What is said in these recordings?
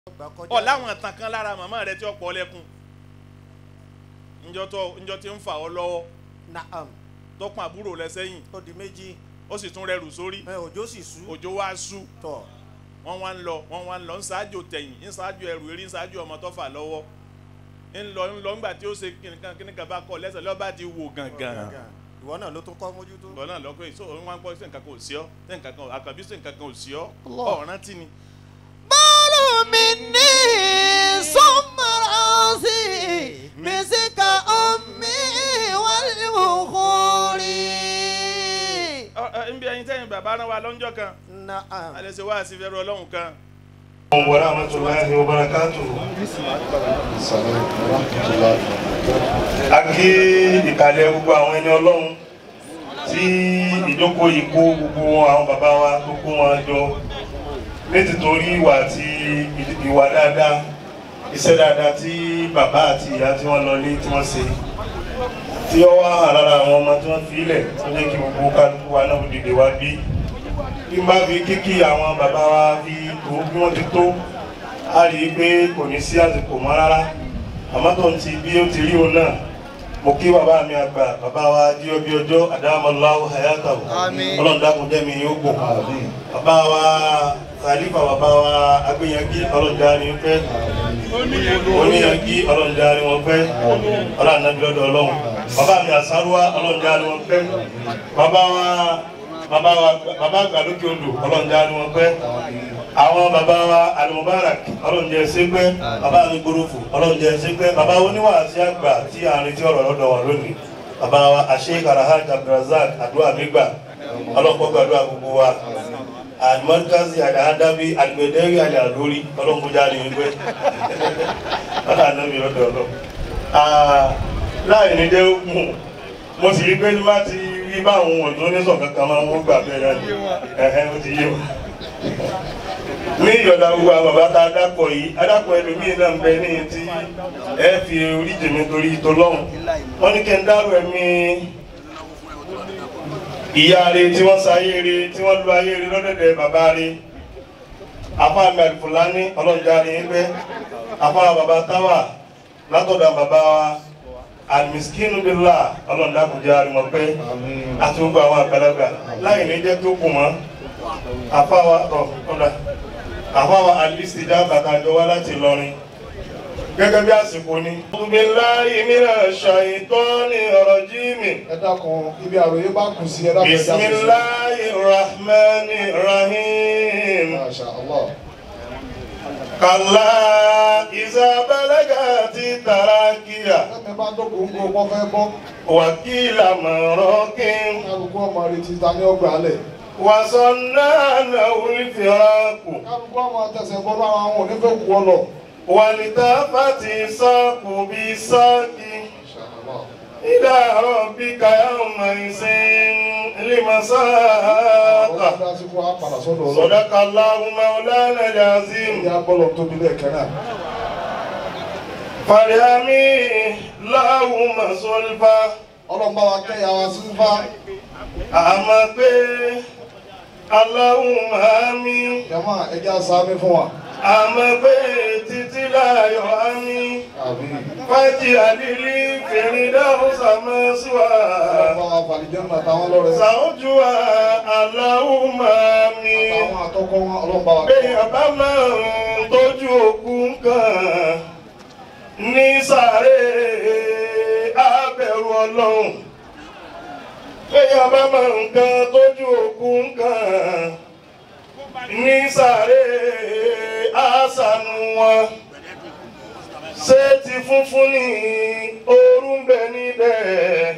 gbà kọjá. ọ láwọn ìtàn kan lára màmá rẹ tí ó pọ̀ lẹ́kùn njọ́ tó njọ́ tí ń fà ọ́ lọ́wọ́ naam tó pọn àbúrò rẹ sẹ́yìn ó di méjì ó sì tún rẹrù sórí ẹ òjò sì sú òjò wá sú tọ̀ wọ́n wá ń lọ wọ́n wá ń lọ ń ṣáájú tẹ̀yìn ń ṣáájú ẹrù eré ń ṣáájú ọmọ tó fà lọ́wọ́ ń lọ ń lọ ńgbà tí ó ṣe kìnìkan kìnìkan bá kọ lẹ́sẹ̀ lọ́ba ti wò gàngàn ìwọ náà ló tún kọ́ mójútó. bọ́ọ̀ náà lọ́kọ́ yìí sóò wọ́n gbọ́ sí nǹkan kan ò sí ọ́ sí nǹkan kan àkàbí sí nǹkan kan ò sí ọ́ ọ̀ràn tí ni. bọ́ọ̀lù mi ní sọ́mọ́rọ́sì mísíkà omi wálé òkúri. Ọ- ọ, nbí ẹyin tẹ́yìn bàbá rán wa lọ́njọ́ kan naam alẹ́ ṣe wá sí fẹ́rù ọlọ́run kan wa rahmatulahi wa barakatuhu. a kí ìkàlẹ̀ gbogbo àwọn ẹni ọlọ́run tí ìjókòó yìí kó gbogbo àwọn bàbá wa tó kó wọn jọ nítorí ìwà àti ìwà dáadáa iṣẹ́ dáadáa tí bàbá àti ìyá tí wọ́n lọ ní tí wọ́n ṣe tí ó wá hàn lára àwọn ọmọ tí wọ́n fi ilẹ̀ tó jẹ́ kí gbogbo kálukú wa náà dìde wá bí bí n bá fi kíkí àwọn bàbá wa fi tó bí wọ́n ti tó a rí i pé kò ní sí àsìkò mọ́ rárá àmọ́ tó ń ti bí ó ti rí òun náà mo kí bàbá mi àgbà bàbá wa jíọ́ bí ọjọ́ àdámọ́láwò hayatawo ọlọ́run dákun jẹ́mi yóò gbò bàbá wa khalifa bàbá wa agbẹ́yẹngí ọlọ́run dárí ń fẹ́ oníyangí ọlọ́run dárí wọn fẹ́ ọlọ́run anábì lọ́dọ̀ ọlọ́run bàbá mi àsáruwá ọlọ́run dárí wọn fẹ́ bàbá wa bàbá wa bàbá àgbà lókè odò ọlọ́run dárí wọn fẹ́ àwọn bàbá wa alimubarak ọlọ́run jẹ́ sẹ́gbẹ́ bàbá mi gbórófò ọlọ́run jẹ́ sẹ́gbẹ́ bàbá oníwàásí àgbà tí àárín tí ọ̀rọ̀ lọ́dọ̀ wọn lónìí bàbá wa àṣeyík alahaj abdulrasaq àdúrà mi gbà ọlọ́pọ̀ gbàdúrà gbogbo wa alimọdikazi alihadabi alimẹdẹri alihadori ọlọ́mọdé ni wípé ọlọ́ ànábi ọ̀dọ̀ ọlọ́ láì ní dé mú mo sì rí pé ní bá ti rí báwọn ohun tó ní sọ kankan máa ń wọ́n gbà bẹ́ẹ̀ náà ni ẹ̀hẹ́ ó ti yé wa ní ìyọ̀dà gbogbo àwọn bàbá tá a dápọ̀ yìí adápọ̀ ẹlòmíín náà ń bẹ ní ti ẹ fi orí jèmi torí ìtọ́lọ́hún wọ́n ní kí n dárò ẹ̀mí ìyá rẹ tí wọ́n sáyé rẹ tí wọ́n lu ayé rẹ lọ́dẹ̀dẹ̀ bàbá rẹ afáàmì àlùfùlání ọlọ́jà rẹ ń bẹ afáà bàbá táwà látọ̀dọ̀ bàbá wa alimiskin bila ọlọ́dà kò jẹ́ àrùmọ̀pẹ́ àti gbogbo àwọn àgbàlagbà láì ní jẹ́ tó kù mọ́ afáwa ọ̀ ọ̀dà afáwa alisi dábàá tá a jọ wá láti lọrin gẹ́gẹ́ bí àsìkò ni. billahi minash shaitani rajimi. ẹ dákun ibi àròyé bá kù sí ẹ dákun ẹ dákun sí. bisimilahi rahmani rahim. Masha Allah. kàlá ìsàbẹ̀lẹ́gà ti tàràkìyà ẹ̀mí bá dókòó ń kó wọ́n fẹ́ bọ́. wàkìlà mọ̀rọ́kìn kálukú ọmọ rẹ ti ta ní ọgbà alẹ̀. wàsánná nàwùlfìràkù kálukú ọmọ tẹsẹ̀ bọ́ lára àwọn onífẹ́ kú ọ lọ. wàlítàfàtì sáàkù bí sáàkì. Masha Allah. إلى ربك يومئذ المساق ọlọ́run dá sí fún apàdà sọ́dọ̀ ọlọ́run. صدق الله مولانا العظيم ìyá bọ́lọ̀ tóbi lẹ́ẹ̀kan náà. فرحمي اللهم صلفا ọlọ́run bá wa kẹ́yà wa sí fá. àmọ́ pé اللهم آمين jama ẹja sáámi fún wa. àmọ́ pé títí láyọ̀ àmín àbí. fájì àdìrí فردوس مثوى ọlọ́run bá wa fàlìjẹ́ nà táwọn lọ́rẹ̀. زوجها اللهم آمين àtàwọn àtọkọ wọn ọlọ́run bá wa kẹ́ Béèyàn bá máa ń tọ́jú òkú kan ní sàárè abẹ̀rù ọlọ́run. Béèyàn bá máa ń kan tọ́jú òkú kan ní sàárè àṣànù wọn. Ṣé ti funfun ní ooru ń bẹ níbẹ̀?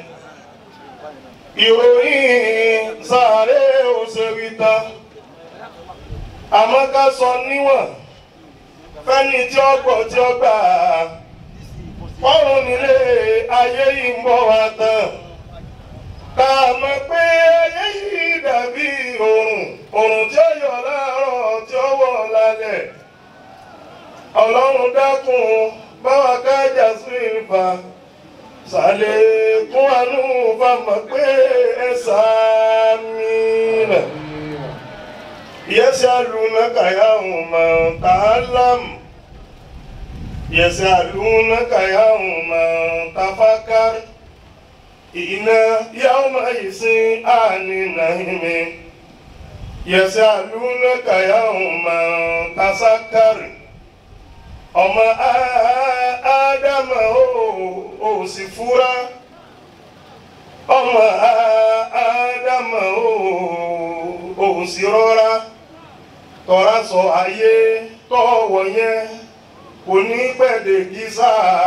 Ìròyìn sàárè òṣèré tán àmọ́ ká sọ níwọ̀n fẹ́ni tí ó gbọ́ tí ó gbà fọ́run nílé ayé yìí ń bọ̀ wá tán ká mọ̀ pé ayé yìí dàbí òrùn òrùn tí ó yọ láàárọ̀ tí ó wọ̀ lálẹ́ ọlọ́run dákun báwa kájà sí ìfà sàlékún àánú fámọ̀ pé ẹ sàmì rẹ̀. يسألونك يوم تعلم يسألونك يوم تفكر إنا يومئذ عن النعيم يسألونك يوم تسكر ọmọ ádámà ó sì fúra ọmọ ádámà ó sì rọra tọ́ra sọ ayé tọ́wọ̀ yẹn kò ní pẹ̀lẹ́ gísà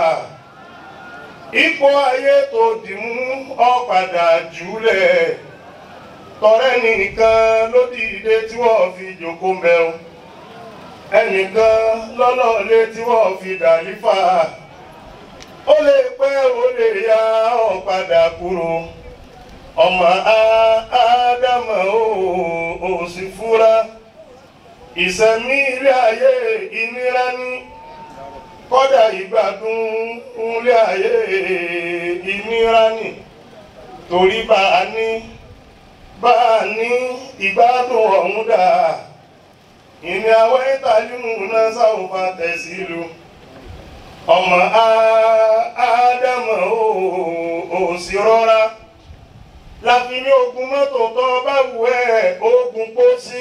ipò ayé tó dìmú ọ̀padà jùlẹ̀ tọrẹ nìkan ló dìde tí wọ́n fi jòkó mẹ́un ẹnìkan lọ́lọ́lé tí wọ́n fi dàlífà ó lè pẹ́ ó lè ya ọ̀padà kúrò ọmọ ádámà ó sì fúra ìsẹ̀mí ilé ayé ìnira ní kọ́dà ìgbádùn ilé ayé ìnira ní torí bá a ní bá a ní ìgbádùn ọ̀hún dà ìní àwọn ìtàlímù náà sáwùfà tẹ̀sílù ọmọ ádámà ó sì rọra láfi ní ogun mọ́tò tó bá wù ẹ́ ogun pósí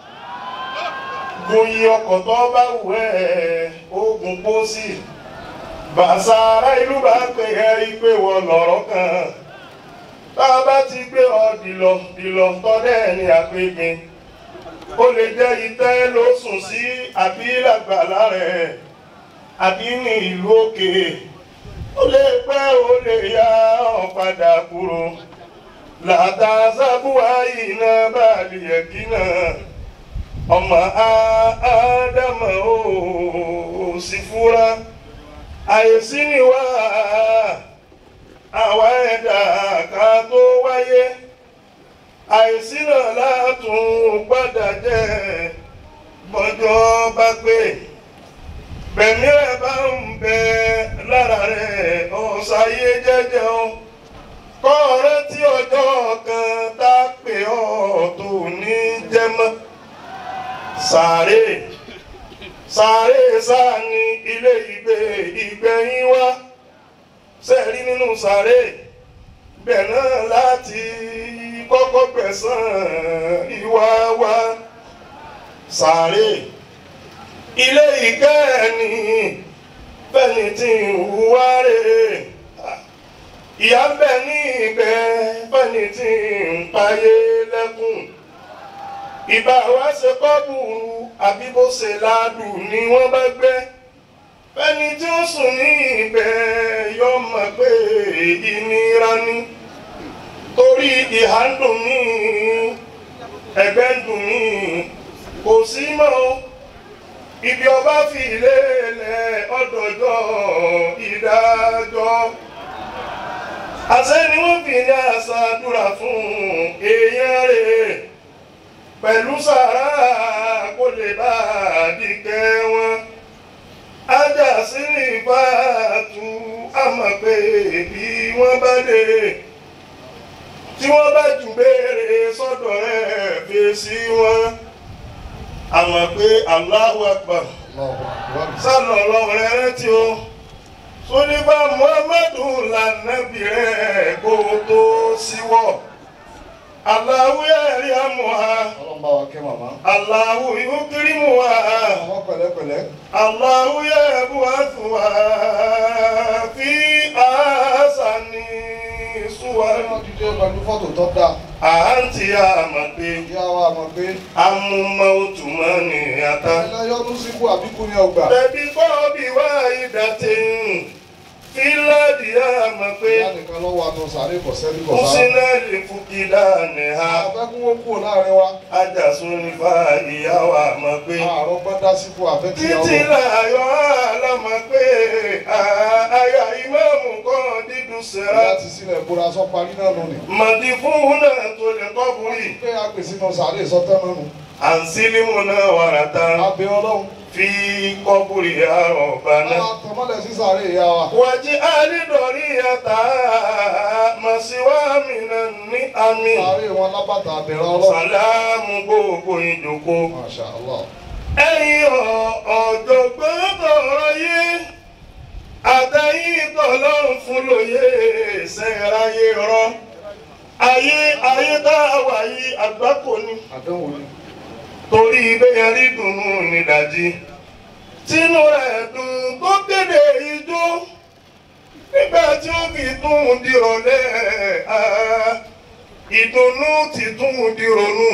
goyi ọkọ̀ tó bá wù ẹ́ ogun pósí bàṣà ará ìlú bá pè ẹ́ ìpè wọ lọ́rọ̀ kan tá a bá ti gbé ọ dìlọ dìlọ tọ́lẹ̀ ní àpégbin ó lè jẹ́ itẹ́ ló sùn sí àbí làgbàlá rẹ̀ àbí ní ìlú òkè ó lè pẹ́ ó lè yá ọ padà kúrò làtàzábùwà iná bàálì ẹ̀kí náà ọmọ ádámà ó sì fúra àìsí ni wá àwa ẹ̀dá ká tó wáyé àìsí náà látún padà jẹ́ bọ́jọ́ bá pé bẹ̀mí rẹ̀ bá ń bẹ lára rẹ̀ ọ̀sáyé jẹ́jẹ́ o kọ́ ọ̀rẹ́ tí ọjọ́ kan tá a pè ọ́ tó ní jẹ́ mọ́ sàárè sàárè sáà ní ilé ìgbé ìgbẹ̀yìn wá sẹ́ẹ̀rí nínú sàárè bẹ̀ náà láti kọ́kọ́ gbẹ̀sán ìwà wa sàárè ilé ìkẹ́ẹ̀ni fẹ́ni tí ń hùwà rere ìyá ń bẹ ní ibẹ̀ fẹ́ni tí ń payé lẹ́kùn ìbá wa ṣe kọ́bùrù àbí bó ṣe ládùn ni wọ́n bá gbé fẹ́ni tí ó sùn ní ibẹ̀ yọ mọ̀ pé ìnira ni torí ìhà ń dùn mí ẹ̀gbẹ́ ń dùn mí kò sí mọ́ o ibi ọba fi lélẹ̀ ọdọọjọ́ ìdájọ́ àṣẹ ni wọ́n fi ní àṣàdúrà fún èèyàn rẹ̀ pẹ̀lú sàrà kó lè bá àdìkẹ́ wọn ajá sí ní ìbátu àmọ̀ pé bí wọ́n bá lè tí wọ́n bá jù béèrè sọ́dọ̀ rẹ̀ fèsì wọn àmọ̀ pé Allahu Akbar sálọ lọ́wọ́ rẹ̀ rántí o sódìbà Muhammadu lànàbì rẹ̀ kó tó síwọ́ Allahu ẹ̀rí àmúha ọlọ́run bá wa kẹ́ màmá. Allahu yukrimuha àwọn pẹ̀lẹ́pẹ̀lẹ́. Allahu yab'athuha fi ahsani suwar wọ́n ti dé pẹ̀lú fọ́tò tó dáa. àǹtí àmọ̀ pé ìyá wa mọ̀ pé amúmọ́ òtúmọ̀ ní ata. ẹlẹ́yọ́nú síkú àbíkú ní ọgbà. Bẹ̀bí kọ́ bí wá ìdàtí fílàdì àmọ̀ pé ìyá nìkan lọ́wọ́ àtọ̀ sàárè kọ̀ sẹ́ni kọ̀ ó sára. síná lè fún kílà ní ha. àfẹ́kún ó kúrò láàrin wa. Ajàsùn nípa ìyàwó àmọ̀ pé àárọ̀ gbọ́dá síkú àfẹ́kí títí láyọ̀ àlámọ̀ pé àyà ìmáàmù kan dídùn sẹ́ra. ìyá ti sílẹ̀ bóra sọ parí náà nù ni. Màdì fún náà tó lè kọ́ burì. pé a pèsè náà sàárè sọ́tẹ́ náà nù. Àǹsílímù náà wàrà tán. abẹ ọlọ́run. Fi kọ́ burì àrọ̀ bàná. àwọn tọmọlẹ̀ sí sàárè ìyá wa. Wàjí àlídọ̀rí yàtà màsíwá mìíràn ní àmì. sàárè wọn lábàtà àbẹ̀rẹ̀ ọlọ́run. Sàlámù gbogbo ìjòkó. Masha Allah. Ẹ̀yin ọ̀jọ̀gbọ́n tọ̀rọ̀ yé lóye sẹ́ráyé rọ ayé ayé tá a wà yìí àgbákò ni àdánwò ni. torí bẹ́ẹ̀ rí dùnú nídàjí tínú rẹ̀ dùn tó kéde ijó nígbà tí ó fi tún dìrọ̀lẹ́ ah, ìdùnnú ti tún dìrònú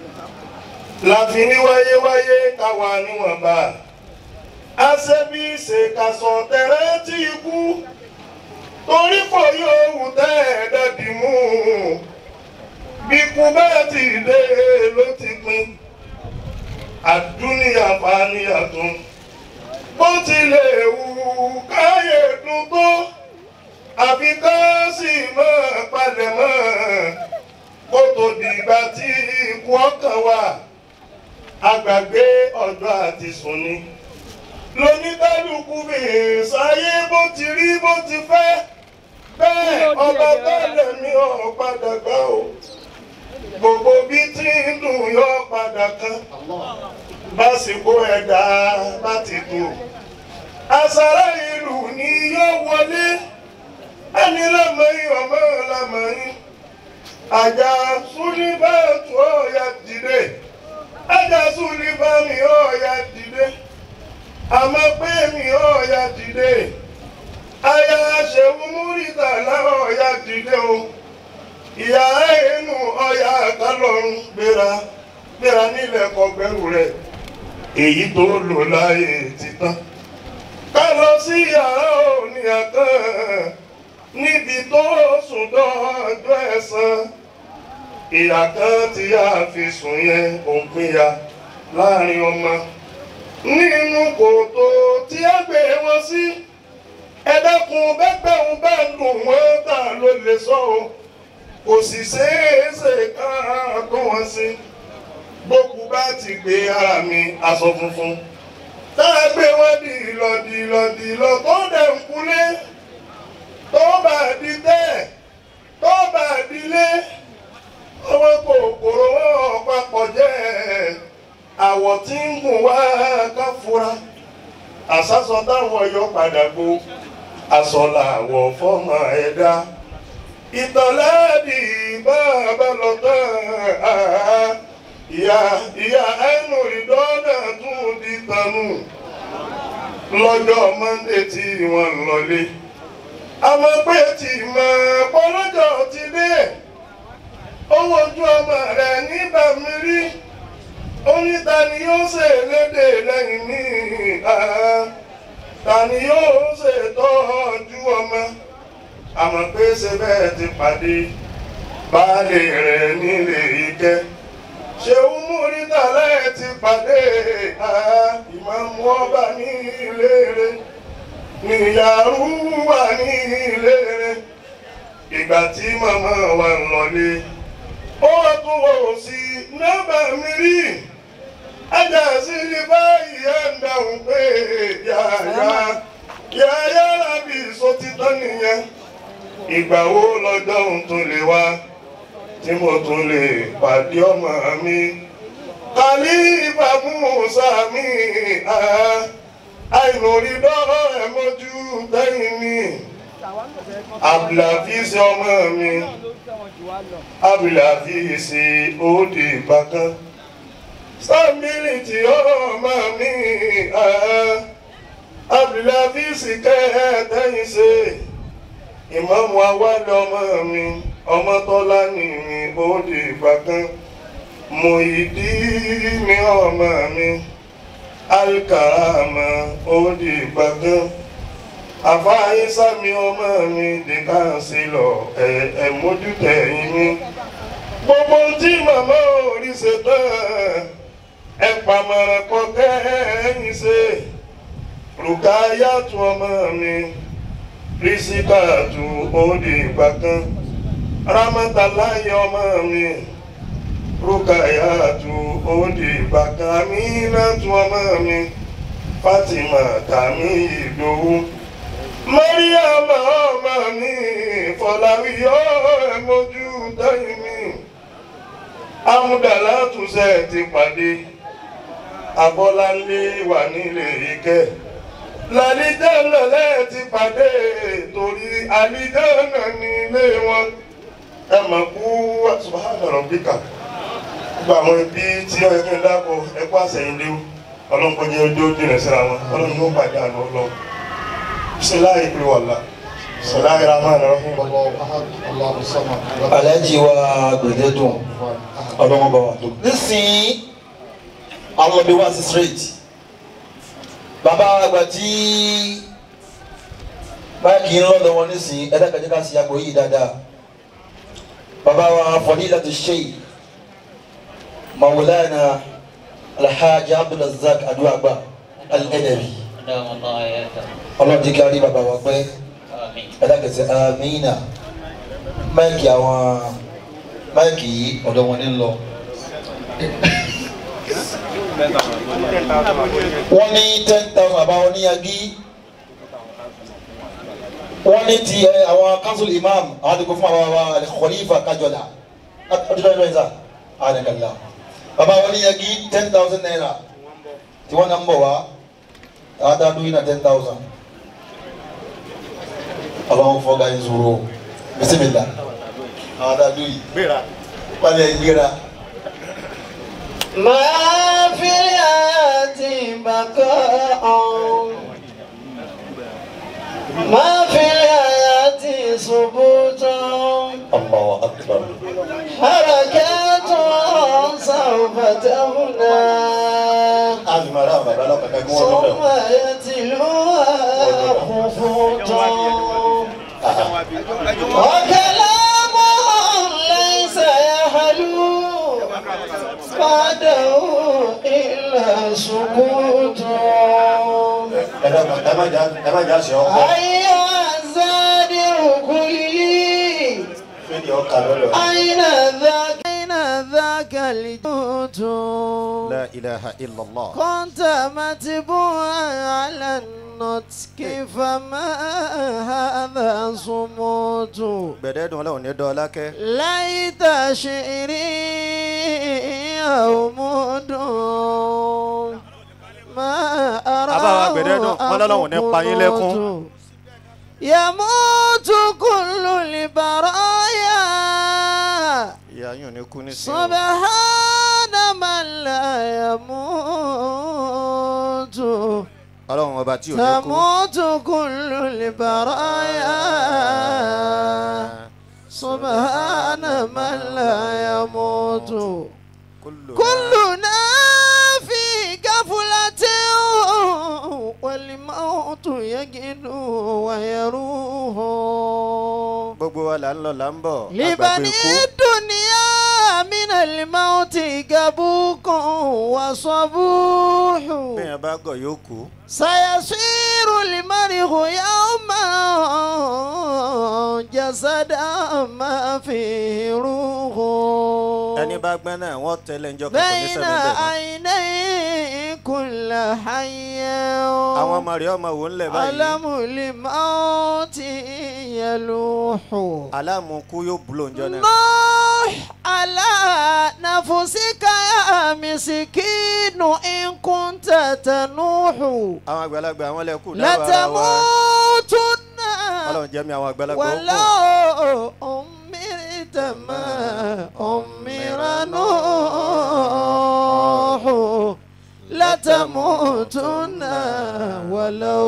láfi ní wáyéwáyé káwa níwọ̀nba àṣẹbí ṣèkàsọ̀ tẹ̀rẹ́ tí ikú torí kò yóò wù tẹ́ ẹ̀ dẹ́bi mú bí kú bẹ́ẹ̀ ti dé ló ti pin àdúnyà faniyàtún bó tilẹ̀ wù káyé dùn tó àfi ká sì mọ́ palẹ̀ mọ́ kó tó dìgbà tí ikú ọkàn wà àgbàgbé ọ̀dọ́ àti sùn ni lóníkálukú fi sáyé bó ti rí bó ti fẹ́ bẹ́ẹ̀ ọba tẹ́lẹ̀ mi ò padà gbà o gbogbo bí tí ń dùn yọ padà kan básìkò ẹ̀dá bá ti dùn àṣàrà ìlú ni yóò wọlé ẹni lámọ̀yìn ọmọ lámọ̀yìn àjà súnibàtú ọ̀yà dìde àjà súnibàmí ọ̀yà dìde àmọ́ pé mi ọ̀yà dìde àyà ṣẹ̀wù múrítà láwọn ọ̀yà dìde o ìyá ẹnu ọ̀yà kálọ̀run gbéra gbéra nílẹ̀ kọgbẹ́rù rẹ̀ èyí tó lò láyé ti tán ká lọ sí yàrá òní àkàn níbi tó sùn dọ́jọ́ ẹ̀san ìyá kan tí a fi sùn yẹn òun pínyà láàrin ọmọ nínú kòtò tí a gbé wọn sí ẹ̀dẹ́kun bẹ́gbẹ̀rún bá dùn wọ́n tà ló lè sọ o kò sì ṣeéṣe ká tó wọn sí gbókù bá ti gbé ara mi aṣọ funfun tá a gbé wọn dìlọ dìlọ dìlọ tó dẹ̀ ń kulé tó bá di tẹ́ tó bá dilé ọwọ́ kòkòrò wọn papọ̀ jẹ́ àwọ̀ tí ń gùn wá ká fura àsásọ táwọn yọ padà gbó aṣọ làwọ̀ fọ́mọ ẹ̀dá ìtàlẹ́ẹ̀dì bàbá lọ tán ìyá ìyá ẹnu ìdọ́nà tún di tanú lọ́jọ́ mọ́ndé tí wọ́n lọlé àmọ́ pé tí mọ̀ pọ́lọ́jọ́ ti dé owó ojú ọmọ rẹ̀ nígbà mi rí oníta ni yóò ṣe lédè lẹ́yìn mi ta ni yóò ṣe tọ́jú ọmọ àmọ́ pé ṣe bẹ́ẹ̀ ti pàdé baálé rẹ̀ nílé ìkẹ́ ṣeun múrídà lẹ́ẹ̀ ti pàdé ìmáàmù ọba ní ilé rẹ̀ níyàrú wà ní ilé rẹ̀ ìgbà tí màmá wa ń lọlé ó tún wò sí nọ́mbà mi rí ajá sí ní báyìí ẹ̀ ń dáhùn pé yàyà yàyà lábì sotítọ́ nìyẹn ìgbà wo lọ́jọ́ òun tún lè wá tí mo tún lè pàdé ọmọ mi kàlífà Mùsá mi àìlórí dọ́rọ̀ ẹ̀ mójú tẹ́yìn mi abdulhafiz ọmọ mi abdulhafiz òde ìbákan sábìlìtì ọmọ mi abdulhafiz kẹ́ẹ̀ẹ́dẹ́yìn ṣe ìmọ̀mù awálẹ̀ ọmọ mi ọmọ tọ́lá ní mi òde ìbákan Muyideen ọmọ mi alikarama òde ìbákan àfáàyè sámi ọmọ mi di kánsílọ̀ ẹ ẹ mójútẹ̀yìn mi gbogbo tí màmá orí ṣe tán ẹ pàmọ̀ràn kọ kẹ́yìn ṣe rùkáyàtú ọmọ mi rísíkàtú òde ìbákan rámátàláyé ọmọ mi rùkáyàtú òde ìbákan amínátú ọmọ mi Fatima tàmí ìdòwú. Mariam ọmọ mi Fọláwíyọ ẹmọjú dẹ́yìn mi. Amúdàlá túnṣe ti pàdé. Abọ́láńlé wà nílé Ìkẹ́. lálìjẹ́nà lẹ́ẹ̀ ti pàdé torí àlìjẹ́nà ní ilé wọn ẹ mọ̀ kú subahana rabbika gbogbo àwọn ibi tí ó yẹ kí n dáko ẹ kú àsẹ̀yìndé ọlọ́run kọjá ojú dìrẹ̀ síra wọn ọlọ́run yóò pàdé àná ọlọ́run bisimilayi kiri wàlla bisimilayi rahman rahim. Allahu ahad, Allahu samad. alájí wa gbẹdẹdùn ọlọ́wọ́n bá wà tó. nísìnyí àwọn ọmọdé wá sí straight bàbá àgbà tí báyìí ń lọ́dọ̀ wọn nísìnyí ẹ̀dá kẹjọ ká sí àgbò yìí dáadáa bàbá wa fadilatu sheikh mawulana alhaji abdulrazak aduagba al-adabi أدام الله حياته ọlọ́dún kí a rí bàbá wa pẹ́ آمين ẹ̀dá kẹsẹ̀ amina máìkì àwọn máìkì yìí ọ̀dọ̀ wọn ní lọ. wọ́n ní ten thousand àbáwọn níyàgí wọ́n ní ti ẹ, àwọn council imam àwọn àdìgbò fún àwọn àwọn khalifa kájọlá ọdún tó ń lọ sá àdìgbàlá bàbá wọn níyàgí ten thousand naira tí wọ́n náà ń bọ̀ wá àwọn tá a dún yín náà ten thousand ọlọ́run fọ́gá yín zoro bisimilá àwọn tá a dún yìí gbéra. wọ́n lè gbéra. ما في الحياة بقاء ما في الحياة ثبوت Allahu akbar. حركات سوف تهنى alimara bàbá náà kàkà kí wọ́n tó ثم bẹ̀rù. يتلوها خفوت وكلام ليس يحلو بعده إلا سكوت ẹ dàgbà ẹ má jà ẹ má jà sí ọkọ. أيها الزادر كلي fídí ọkà lọ́lọ́. أين ذاك أين ذاك الجوت la ilaha illallah. كنت متبوعا على النطق فما هذا صموت gbẹ̀dẹ́dùn ọlọ́run ní dọ́ọ́lá kẹ́. ليت شعري يومد ما Àbáwá gbẹ̀dẹ́dùn, wọ́n lọ́lọ́run ní pa yín lẹ́kún. أراه يموت كل البرايا ìyá yín ò ní kú ní sí. سبحان من لا يموت ọlọ́run ọba tí ò ní kú. تموت كل البرايا سبحان من لا يموت Kullu- كلنا في غفلة والموت يجد ويروح gbogbo wa là ń lọ là ń bọ̀. àgbàgbé لبني ikú. الدنيا من الموت كبوك وصبوح bẹ́ẹ̀ bá gọ̀ yóò kú. سيصير المرء يوما جسدا ما فيه روح ẹni bá gbẹ́ náà wọ́n tẹ́lẹ̀ ń jọ kọ́kọ́ ní بين sẹ́mi bẹ́ẹ̀ mọ́. عيني كل حي àwọn ọmọ rẹ̀ ọmọ wò ń lẹ̀ báyìí. ألم الموت يلوح aláàmú kú yóò búlò ń jọ náà. نوح على نفسك يا مسكين إن كنت تنوح àwọn àgbàlagbà àwọn lẹ́kù dáwọ́ ara wa. لتموتن ọlọ́run jẹ́ mi àwọn àgbàlagbà ó kù. ولو أمرت ما أمر نوح لتموتن ولو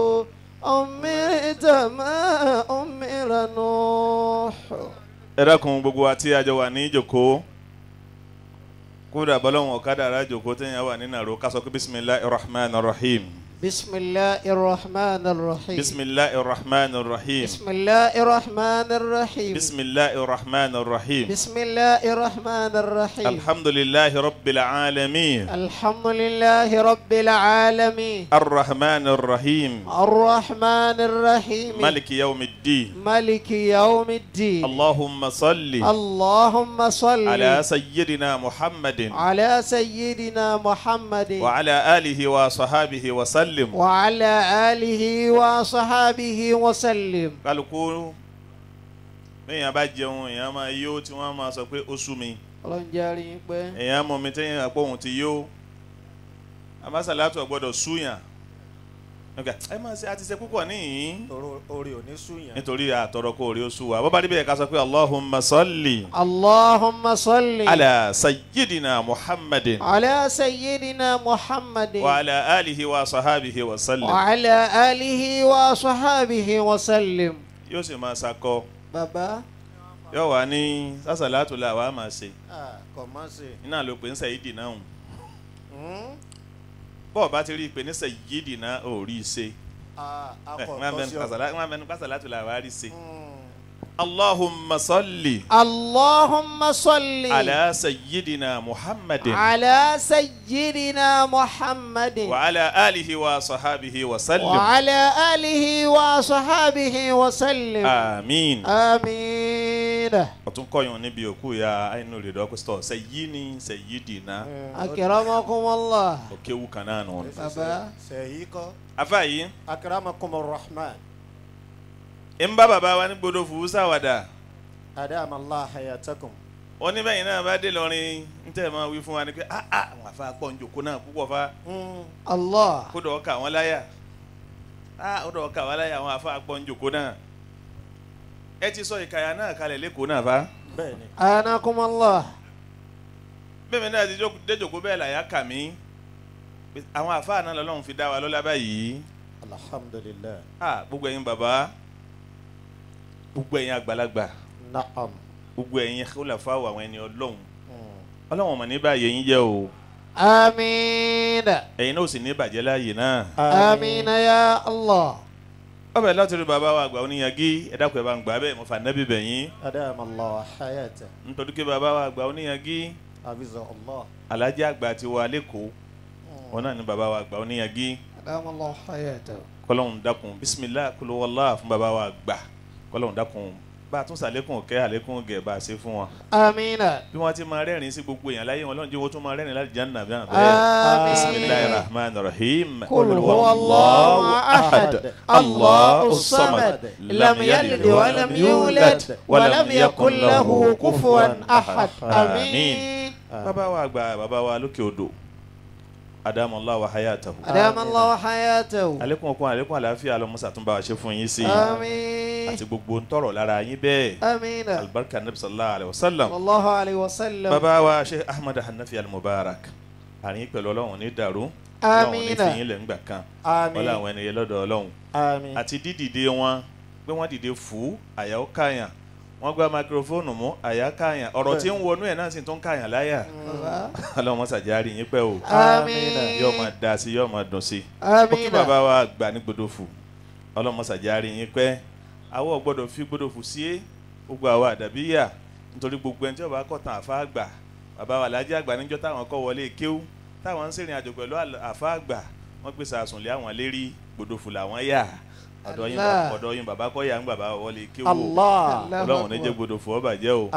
أمرت ما أمر نوح ẹ dákun gbogbo wa tí a jọ wà ní ìjòkó kódà bọ́lọ́hún ọ̀kadà ara jòkó téèyàn wà nínú àrò ká sọ pé bisimilahi rahman rahim بسم الله الرحمن الرحيم bisimilahi rahman rahim بسم الله الرحمن الرحيم bisimilahi rahman rahim بسم الله الرحمن الرحيم alhamdulilahi rabbil alamin الحمد لله رب العالمين arrahman rahim الرحمن الرحيم maliki yawmiddin ملك يوم الدين allahumma salli اللهم صل ala sayyidina muhammadin على سيدنا محمد wa ala alihi wa sahabihi wa sallim وعلى آله وصحابه وسلم kálukú bẹ́ẹ̀yàn bá jẹun èèyàn máa yó tí wọ́n máa sọ pé ó sú mi ọlọ́run járe yín pẹ́ èèyàn mọ̀ mi téèyàn àpò òun ti yó amásàlátù ọ̀gbọ́dọ̀ súyàn Okay, ẹ máa ṣe àti ṣe púpọ̀ níyìn Oro- orí ò ní súyàn. nítorí àtọ̀rọ̀ kó orí oṣù wa bó bá níbẹ̀ ká sọ pé allahumma salli اللهم صل ala sayyidina muhammadin على سيدنا محمد wa ala alihi wa sahabihi wa sallim وعلى آله وصحابه وسلم yóò sì máa sakọ بابا yóò wá ní sásàlátù la wàá máa ṣe Ah, kò má ṣe. iná ló pè ń sẹ́yìdì náà Hmm? bọ́ọ̀ bá ti rí i pé ní sẹ́yìdì náà ò rí i ṣe Ah, ẹ akọ wọ́n tọ́sí ọ. mẹ́nu sásàlátù la wàá rí i ṣe. Hmm. allahumma salli اللهم صل ala sayyidina muhammadin على سيدنا محمد wa ala alihi wa sahabihi wa sallim وعلى آله وصحابه وسلم amiin. آمين ọtún kọyàn níbi òkú ya àìnú rẹ̀ dọ́kítọ̀ sẹ́yìnì sẹ́yìdìnà أكرمكم الله òkèwù kan náà nù. bàbá Sẹ̀yí kọ́. afa yìí Akramakumur Rahman. ń bá bàbá wa ní gbọdọ̀ fún sáwàdà Adama Allah hayatakum. wọn ní bẹ́yìn náà bá dé lọ́rin ń tẹ̀ máa wí fún wa ni pé ah ah àwọn afa pọ̀ ń jòkó náà púpọ̀ fa Hmm. الله kó dọ̀ ọkà wọn láyà ah ó dọ̀ ọkà wọn láyà àwọn afa pọ̀ ń jòkó náà ẹ ti sọ ìkàyà náà kalẹ̀ lẹ́kọ̀ọ́ náà fa Bẹ́ẹ̀ni. أناكم الله bẹ́ẹ̀ mi náà ti jókòó- dé jòkó bẹ́ẹ̀ làyà kà mí Pé àwọn afa náà lọ́lọ́run fi dá wa lọ́lá báyìí Alhamdulillah. ah gbogbo ẹ̀yin bàbá gbogbo ẹ̀yin àgbàlagbà Na'am. gbogbo ẹ̀yin khulafa àwọn ẹni ọlọ́run Hmm. ọlọ́run ọmọ ní báyìí yín jẹ́ o آمين ẹ̀yin náà ò sì ní bàjẹ́ láàyè náà. آمين يا الله ọbẹ̀ láti rí bàbá wa àgbà oníyanjú ẹ dákun ẹ bá ń gbà bẹ́ẹ̀ mo fà nẹ́bí bẹ̀yìn Adama Allah hayata. nítorí pé bàbá wa àgbà oníyanjú Abiza Allah. alájà àgbà ti wà lẹ́kọ̀ọ́ wọn náà ní bàbá wa àgbà oníyanjú أدام الله حياته kọ́lọ́hún dákun bisimilah kulowala fún bàbá wa àgbà kọ́lọ́hún dákun bá a tún sàlékún kẹ́ àlékún gẹ̀ bá a ṣe fún wọn. آمين bí wọ́n ti máa rẹ́rìn sí gbogbo èèyàn láyé wọn lọ́nà jẹ́ wọ́n tún máa rẹ́rìn láti janna bí wọ́n آمين bisimilahi rahman rahim. قل هو الله أحد الله الصمد لم يلد ولم يولد ولم يكن له كفوا أحد آمين bàbá wa àgbà bàbá wa lókè odò adamallah wa hayatahu. أدام الله حياته alekun okun alekun àlàáfíà lọmọsà tún bá wa ṣe fún yín sí i آمين àti gbogbo ń tọrọ lára yín bẹ́ẹ̀ آمين alibarika nabi sallallahu alayhi wa sallam صلى الله عليه وسلم bàbá wa sheikh ahmed hanafi almubarak àríyìn pẹ̀lú ọlọ́run ní dàrú ọlọ́run ní آمين fìyín lẹ̀ ńgbà kan Àmín. wọlé àwọn ẹni yẹn lọ́dọ̀ ọlọ́run Àmín. àti dídìde wọn pé wọ́n dìde fú àyà ó káyàn wọ́n gba máikrófóònù mú àyà káyàn ọ̀rọ̀ tí ń wọnú ẹ̀ náà sì tún káyàn láyà بابا. ọlọ́run mọ́sàjárí yín pẹ́ o آمين yóò máa da sí yóò máa dùn sí ó kí آمين bàbá wa gbà ní gbódòfù ọlọ́mọsàjárí yín pẹ́ àwọ̀ gbọ́dọ̀ fi gbódòfù sí é gbogbo àwa àdàbíyà nítorí gbogbo ẹni tí ó bá kọ̀tàn àfa àgbà bàbá wa lájẹ́ àgbà níjọ́ táwọn kọ́ wọlé kéwú táwọn ń sìnrìn àjò pẹ̀lú àl- àfa àgbà wọ́n gbèsè àsùnlé àwọn lérí gbódòfù làwọn yà ọ̀dọ̀ yín bá- Allah. ọ̀dọ̀ yín bàbá kọ́ yà ń bàbá wọlé kéwú o Allah. ọlọ́run ní jẹ́ gbódòfù ó bàjẹ́ o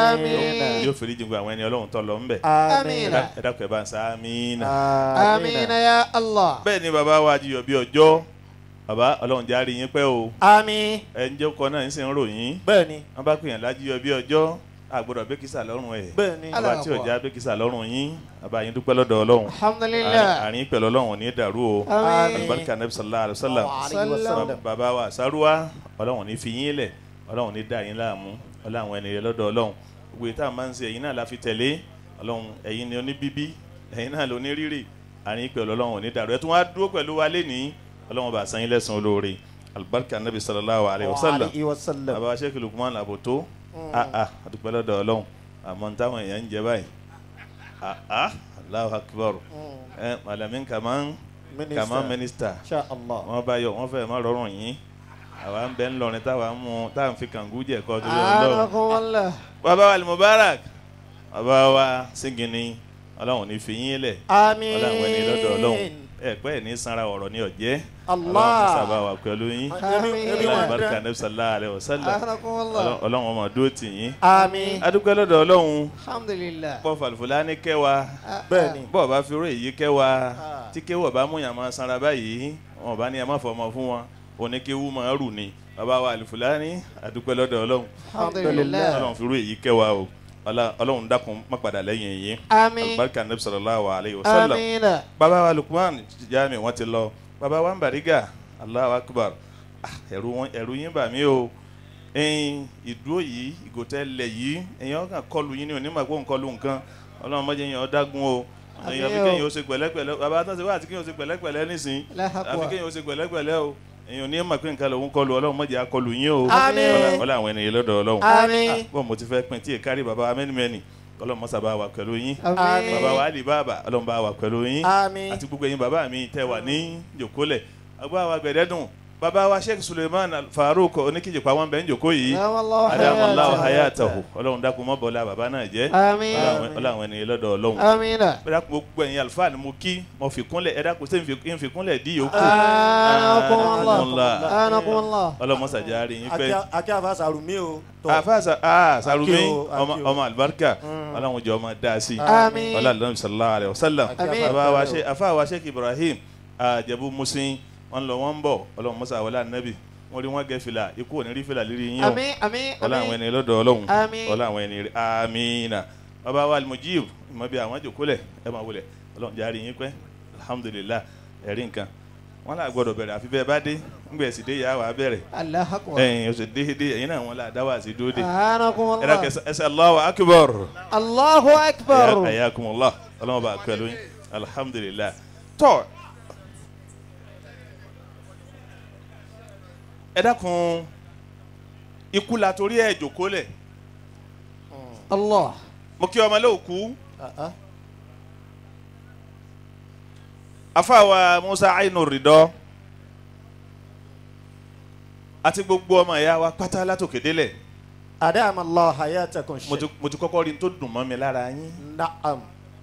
Àmín. yóò fèrè jìngbà àwọn ẹni ọlọ́run tó lọ ńbẹ̀ Àmín. ẹ dákun ẹ bá ń sá àmínà. آمين يا الله bẹ́ẹ̀ ni bàbá wa jiyọ̀ bí ọjọ́ bàbá ọlọ́run járe yín pẹ́ o Àmín. ẹ̀ ń jẹ́ ọkọ náà ń sì ń ròyìn Bẹ́ẹ̀ni. wọ́n bá pèèyàn lájíyọ̀ bí ọjọ́ àgbọ̀dọ̀ bẹ́kísà lọ́rùn ẹ̀ Bẹ́ẹ̀ni. bàbá tí ò já bẹ́kísà lọ́rùn yín bàbá yín dúpẹ́ lọ́dọ̀ ọlọ́run الحمد Àárín- لله àárín pẹ̀lú ọlọ́run ò ní dàrú o آمين alibarika nabi sallallahu alayhi wa sallam Alayhi wa sallam. bàbá wa sáruwa ọlọ́run ní fi yín lẹ̀ ọlọ́run ní dá yín láàmú ọlọ́run àwọn ènìyàn lọ́dọ̀ ọlọ́run gbogbo ìta máa ń ṣe ẹ̀yin náà la fi tẹ̀lé ọlọ́run ẹ̀yin ni oníbíbí ẹ̀yin náà ló ní rírì àárín pẹ̀lú ọlọ́run ò ní dàrú ẹ̀ tún wá dúró pẹ̀lú wa lénìí ọlọ́run bá san yín lẹ́san olóore alibarika nabi sallallahu alayhi wa sallam Alayhi wa sallam. bàbá wa sheikh lukman aboto ah ah adúpẹ́ lọ́dọ̀ ọlọ́run àmọ́ ní táwọn èèyàn ń jẹ báyìí ah ah allahu akbar ẹ malamin kaman kaman minister Insha Allah. wọn bá yọ wọn fẹẹ má rọrùn yín àwa ń bẹ ńlọrin táwa ń mú táwa ń fi kàngú jẹ kọ torí Ọlọ́run أناكم الله bàbá wa alimubarak bàbá wa singini Ọlọ́run ní fi yín lẹ Àmín. Ọlọ́run ẹni lọ́dọ̀ Ọlọ́run ẹ pẹ ní sanra ọ̀rọ̀ ní ọjẹ Allah. Ọlọ́run sábà wà pẹ̀lú yín Ebi- ebi Ọlọ́run wọn barika dán. nabi sallallahu alayhi wa sallam أناكم الله Ọlọ́run- Ọlọ́run ọmọ dúró tì yín Àmín. adúpẹ́ lọ́dọ̀ Ọlọ́run الحمد لله pọ falifulani kẹwàá Bẹ́ẹ̀ni. bọ́ọ̀ bá fi ró èyí kẹwàá Ah. tí kéwọ́ bá mú yàn máa sanra báyìí wọn bá ní ẹ má fọmọ fún wọn oníkéwú máa rù ni bàbá wa àlùfùlání àdúpẹ́ lọ́dọ̀ ọlọ́run الحمد لله ọlọ́run fi ró èyí kẹwàá o Ọlá- ọlọ́run dákun má padà lẹ́yìn èyí آمين alibarika nabi sallallahu alayhi wa sallam آمين bàbá wa lukman jami wọn ti lọ baba wa ń bàrígà Allahu Akbar Ah, ẹ̀rù wọn ẹ̀rù yín bà mí o ẹ̀yin ìdúró yìí ìgòtẹ́lẹ̀ yìí ẹ̀yin ọkàn kọlù yín ní onímọ̀ pé òun kọlù nǹkan ọlọ́run mọ́jẹ́ yẹn ọ̀dágun o ẹ̀yin àfi Àmín o. kéèyàn ó ṣe pẹ̀lẹ́pẹ̀lẹ́ baba tó ṣe wá àti kéèyàn ó ṣe pẹ̀lẹ́pẹ̀lẹ́ nísìn Allahu Akbar. àfi kéèyàn ó ṣe pẹ̀lẹ́pẹ̀lẹ́ o ẹ̀yin ò ní mọ̀ pé nǹkan lòun kọlù ọlọ́run mọ́jẹ́ akọlù yín o Àmín. Ọlá- ọlá àwọn ènìyàn lọ́dọ̀ ọlọ́run Àmín. bọ́n mo ti fẹ́ pin tí èkárí baba amẹ́nimẹ́ni ọlọ́run mọ́sá bá wà pẹ̀lú yín Àmín. baba wa Ali Baba ọlọ́run bá wà pẹ̀lú yín Àmín. àti gbogbo ẹ̀yin bàbá mi tẹ́ wà ní jòkólẹ̀ agbá wa gbẹ̀dẹ́dùn bàbá wa Sheikh Suleiman Al- Farouk oníkìjìpá wọn bẹ̀ ń jòkó yìí Adamallahu adamallahu hayatahu. hayatahu ọlọ́run dákun mọ́ bọ́lá bàbá náà jẹ́ Àmín. ọlọ́run àwọn ènìyàn lọ́dọ̀ ọlọ́run Amina. ẹ dákun gbogbo ẹ̀yin àlùfáà ni mo kí mo fi kúnlẹ̀ ẹ dákun sẹ́yìn fi kúnlẹ̀ dí yòókù Anakumullah. Anakumullah. ọlọ́mọ sàjáre yín pẹ́ akí àfa sàrùmí o. tó. àfa sa aa Sarumi Aki o, aki ọmọ o. ọmọ alibarika ọlọ́run jẹ́ ọmọ dáasi Àmín. ọlá lọ́nà sallallahu alayhi wa sallam Àmín. bàbá wa ṣe afa wa Sheikh Ibrahim àjẹbù musin wọn lọ wọn bọ ọlọ́run musa wọlé anabi wọn rí wọn gẹ fìlà ikú òní rí fìlà lírí yín o Àmín. Àmín. ọlá àwọn Àmín. ẹni lọ́dọ̀ ọlọ́run Àmín. ọlá àwọn ẹni amina bàbá wa alimujib ìmọ̀ bí àwọn jòkólẹ̀ ẹ máa wọlé ọlọ́run járe yín pẹ́ alhamdulillah ẹ̀rí nǹkan wọn là gbọdọ̀ bẹ̀rẹ̀ àfi bẹ́ẹ̀ bá dé ńgbẹ̀ sì dé yà wà bẹ̀rẹ̀ Allahu Akbar. ẹ̀yin oṣù déédéé ẹ̀yin náà wọn là dá wà sí dúró dé Anakumullah. ẹ̀rọ kẹsàn ẹsẹ̀ Allahu akbar Allahu Akbar. ayakumullah ọlọ́run bá pẹ̀lú yín alhamdulillah tọ́ ẹ dákun ikú la torí ẹ̀ jòkólẹ̀ Allah. mo kí ọmọ lóòkú Ah, ah. afáwa musa ainu ridọ àti gbogbo ọmọ ìyá wa pátá látòkè délẹ̀ adamallahu hayatakum mo ti mo ti kọ́kọ́ rí n tó dùn mọ́ mi lára yín na'am.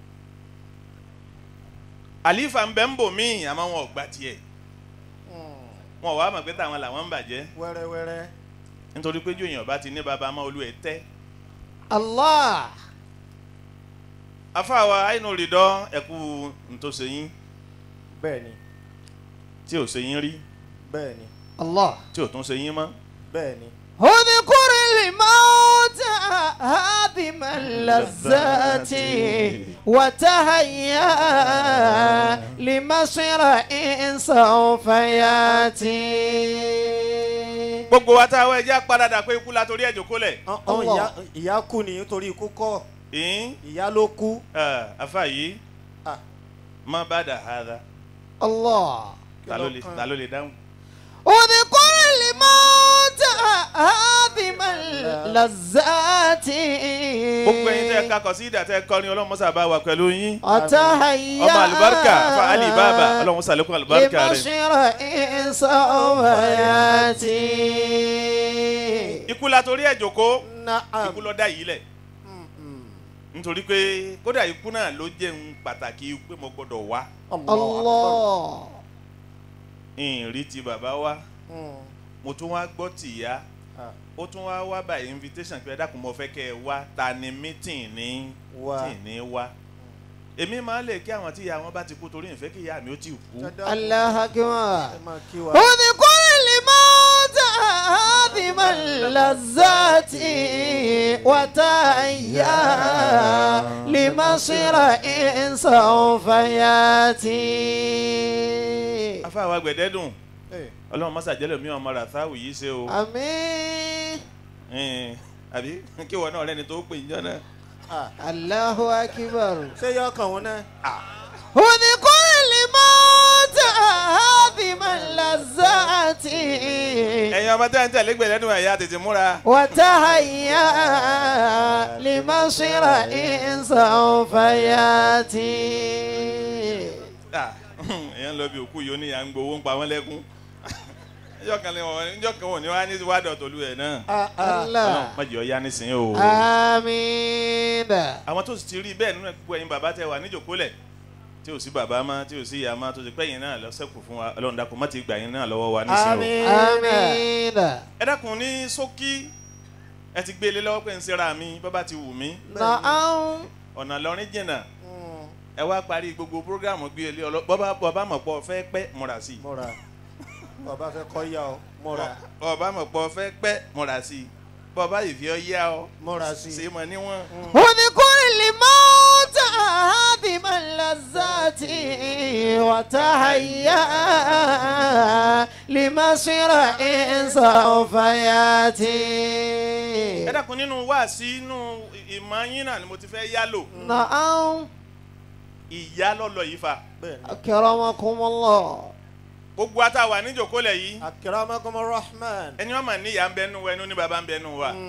àlífà ń bẹ ń bò míì àmọ́ wọn ò gbà tiẹ̀ wọn ò wá mọ̀ pé táwọn làwọn ń bàjẹ́ wẹ́rẹ́wẹ́rẹ́. nítorí pé jòyìn ọba ti ní baba máa olú ẹ̀ tẹ́ Allah. afáwa ainu ridọ ẹ̀kú ntòsí yín bẹ́ẹ̀ni tí ò ṣe yín rí bẹ́ẹ̀ni Allah. tí ò tún ṣe yín mọ́ bẹ́ẹ̀ni. اذكر الموت هادم اللذات وتهيا لمصر إن سوف ياتي gbogbo wa táwọn ẹja padà pé ikú la torí ẹ̀ jòkólẹ̀ ọ̀hún Allah. ìyá ìyá kú ni nítorí ikú kọ́ ìyín ìyá ló kú. afa yìí Ah. má bá dà hàdà الله ta ló lè ta ló lè dáhùn. اذكر الموت هادم اللذات gbogbo ẹ̀yin tẹ́ ẹ kakọ sí ìdá tẹ́ ẹ kọrin ọlọ́run mọ́sá bá wà pẹ̀lú yín وتهيا ọmọ àlùbáríkà fa Ali Baba ọlọ́run sàlékún àlùbáríkà rẹ̀ لمصر إن سوف ياتي ikú la torí ẹ̀ jòkó na'am. ikú ló dá yìí lẹ̀ nítorí pé kódà ikú náà ló jẹ́ ń pàtàkì pé mo gbọ́dọ̀ wá الله ìrìn ti bàbá wa Mm. mo tún wá gbọ́ tìyá Ah. ó tún wá wá by invitation pé ẹ dákun mo fẹ́ kẹ́ ẹ wá ta ni meeting ní Wá. tí ní wá èmi máa ń lè kí àwọn tí ìyá wọn bá ti kú torí ìfẹ́ kí ìyá mi ó ti kú الله أكبر ẹ máa kí wa. اذكر الموت هادم اللذات وتهيا لمصر إن سوف ياتي afáwa gbẹ̀dẹ́dùn Eh, ọlọ́run mọ́sá jẹ́lẹ̀ mi ọmọ ràtháwù yìí ṣe o آمين Ẹn, àbí kí wọn náà rẹni tó pè ń jọ náà ah, الله أكبر ṣé yọ ọkàn wọn náà. اذكر الموت هادم اللذات ẹ̀yin ọmọ tẹ́ ń tẹ̀lé gbẹ̀dẹ́dùn ẹ̀yà tètè múra وتهيا لمصير إن سوف ياتي Ah, èèyàn lọ bí òkú yìí ó ní à ń gbowó ń pa wọ́n lẹ́kún níjọ́ kan ní wọn níjọ́ kan wọn ní wá ní wádọ̀ tòlú ẹ̀ náà Ah, ah. الله má jẹ́ ọ yá nísìnyí o. آمين àwọn tó sì ti rí bẹ́ẹ̀ nínú ẹ̀kú ẹ̀yin bàbá tẹ wà níjòkólẹ̀ tí ò sí bàbá má tí ò sí ìyá má tó ti pẹ́yìn náà lọ́sẹ̀kù fún wa ọlọ́run dákun má ti gbà yín náà lọ́wọ́ wa nísìnyí o. Àmín. آمين ẹ dákun ní ṣókí ẹ ti gbé ilé lọ́wọ́ pé ń ṣera mi bàbá ti wù mí نعم ọ̀nà lọ́rin jìnnà Mm, ẹ wá parí gbogbo programu gbé ilé ọlọ́ bọ́bá bọ́bá mọ̀ pọ̀ fẹ́ pẹ́ múra sí i múra bàbá fẹ́ kọ́ yá ọ múra bọ́bá mọ̀ pọ̀ fẹ́ pẹ́ múra sí i bọ́bá ìfi ọ yá ọ múra sí ṣe i. mọ̀ níwọ̀n. اذكر الموت هادم اللذات وتهيأ لمصير سوف يأتي ẹ dákun nínú wáàsí inú ìmọ̀ yín náà ni mo ti fẹ́ yálò نعم ìyá lọ́lọ́ yìí fa أكرمكم الله gbogbo ata wà níjòkólẹ̀ yìí akramakum rahman. ẹni wọn mà ní ìyá ń bẹ nù wa ẹni ó ní bàbá ń bẹ nù wa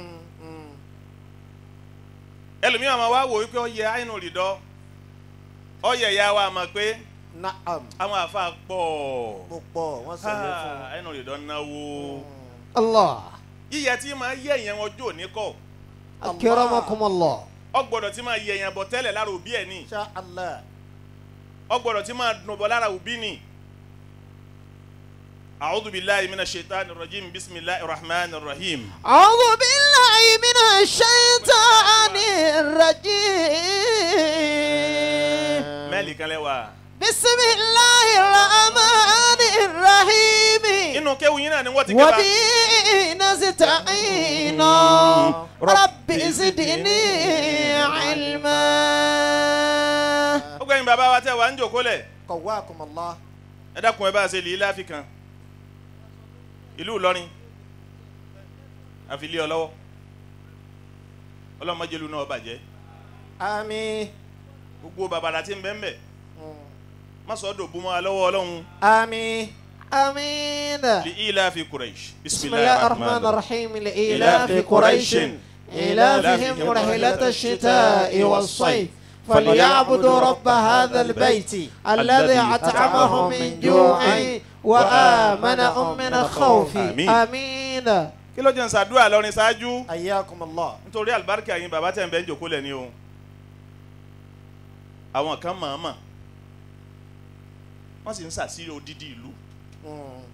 ẹlòmíràn máa wá wò wípé ó yẹ àìnù rìdọ́ ó yẹ ìyá wa mọ̀ pé na'am. àwọn àfa pọ̀ púpọ̀ wọ́n sọ̀rọ̀ fún Ah, àìnù rìdọ́ náwó الله yíyẹ tí máa yẹ ìyẹn ọjọ́ òní kọ́ أكرمكم الله ọgbọ́dọ̀ tí máa yẹ ìyẹn bọ̀ tẹ́lẹ̀ lára òbí ẹ̀ ní insha allah. ọgbọ́dọ̀ tí máa dùn bọ̀ lára òbí ní. a'udhu billahi minash shaitani rajim bismillahir rahmanir rahim. أعوذ بالله من الشيطان الرجيم mẹ́ẹ̀lì kan lẹ́wà. بسم الله الرحمن الرحيم inú kéwu yín náà ni wọ́n ti ké bá. وبه نستعين رب زدني علما ó gbẹ̀yìn bàbá wa tẹ́ wà ń jòkólẹ̀. qawwakum allah. ẹ dákun ẹ bá a ṣe lè láfi kan ìlú Ìlọrin àfi lé ọ lọ́wọ́ ọlọ́mọdélu náà bàjẹ́ àmín. gbogbo bàbàrà tí ń bẹ́ ń bẹ̀ má sọ ọ́ dòbú mọ́ wa lọ́wọ́ ọlọ́run àmín. آمين li ila fi Quraish بسم الله الرحمن الرحيم لإلاف قريش إلافهم رحلة الشتاء والصيف فليعبدوا رب هذا البيت الذي أطعمهم من جوع وآمنهم من خوف آمين. آمين kí ló jẹ́ ń ṣàdúrà lọ́rin ṣáájú ayyakum allah. nítorí àlùbáríkà yín bàbá tẹ̀ ń bẹ́ ń jòkó lẹ̀ ní o àwọn kan mọ̀ọ́mọ̀ wọ́n sì ń ṣàṣírí odidi ìlú Mm.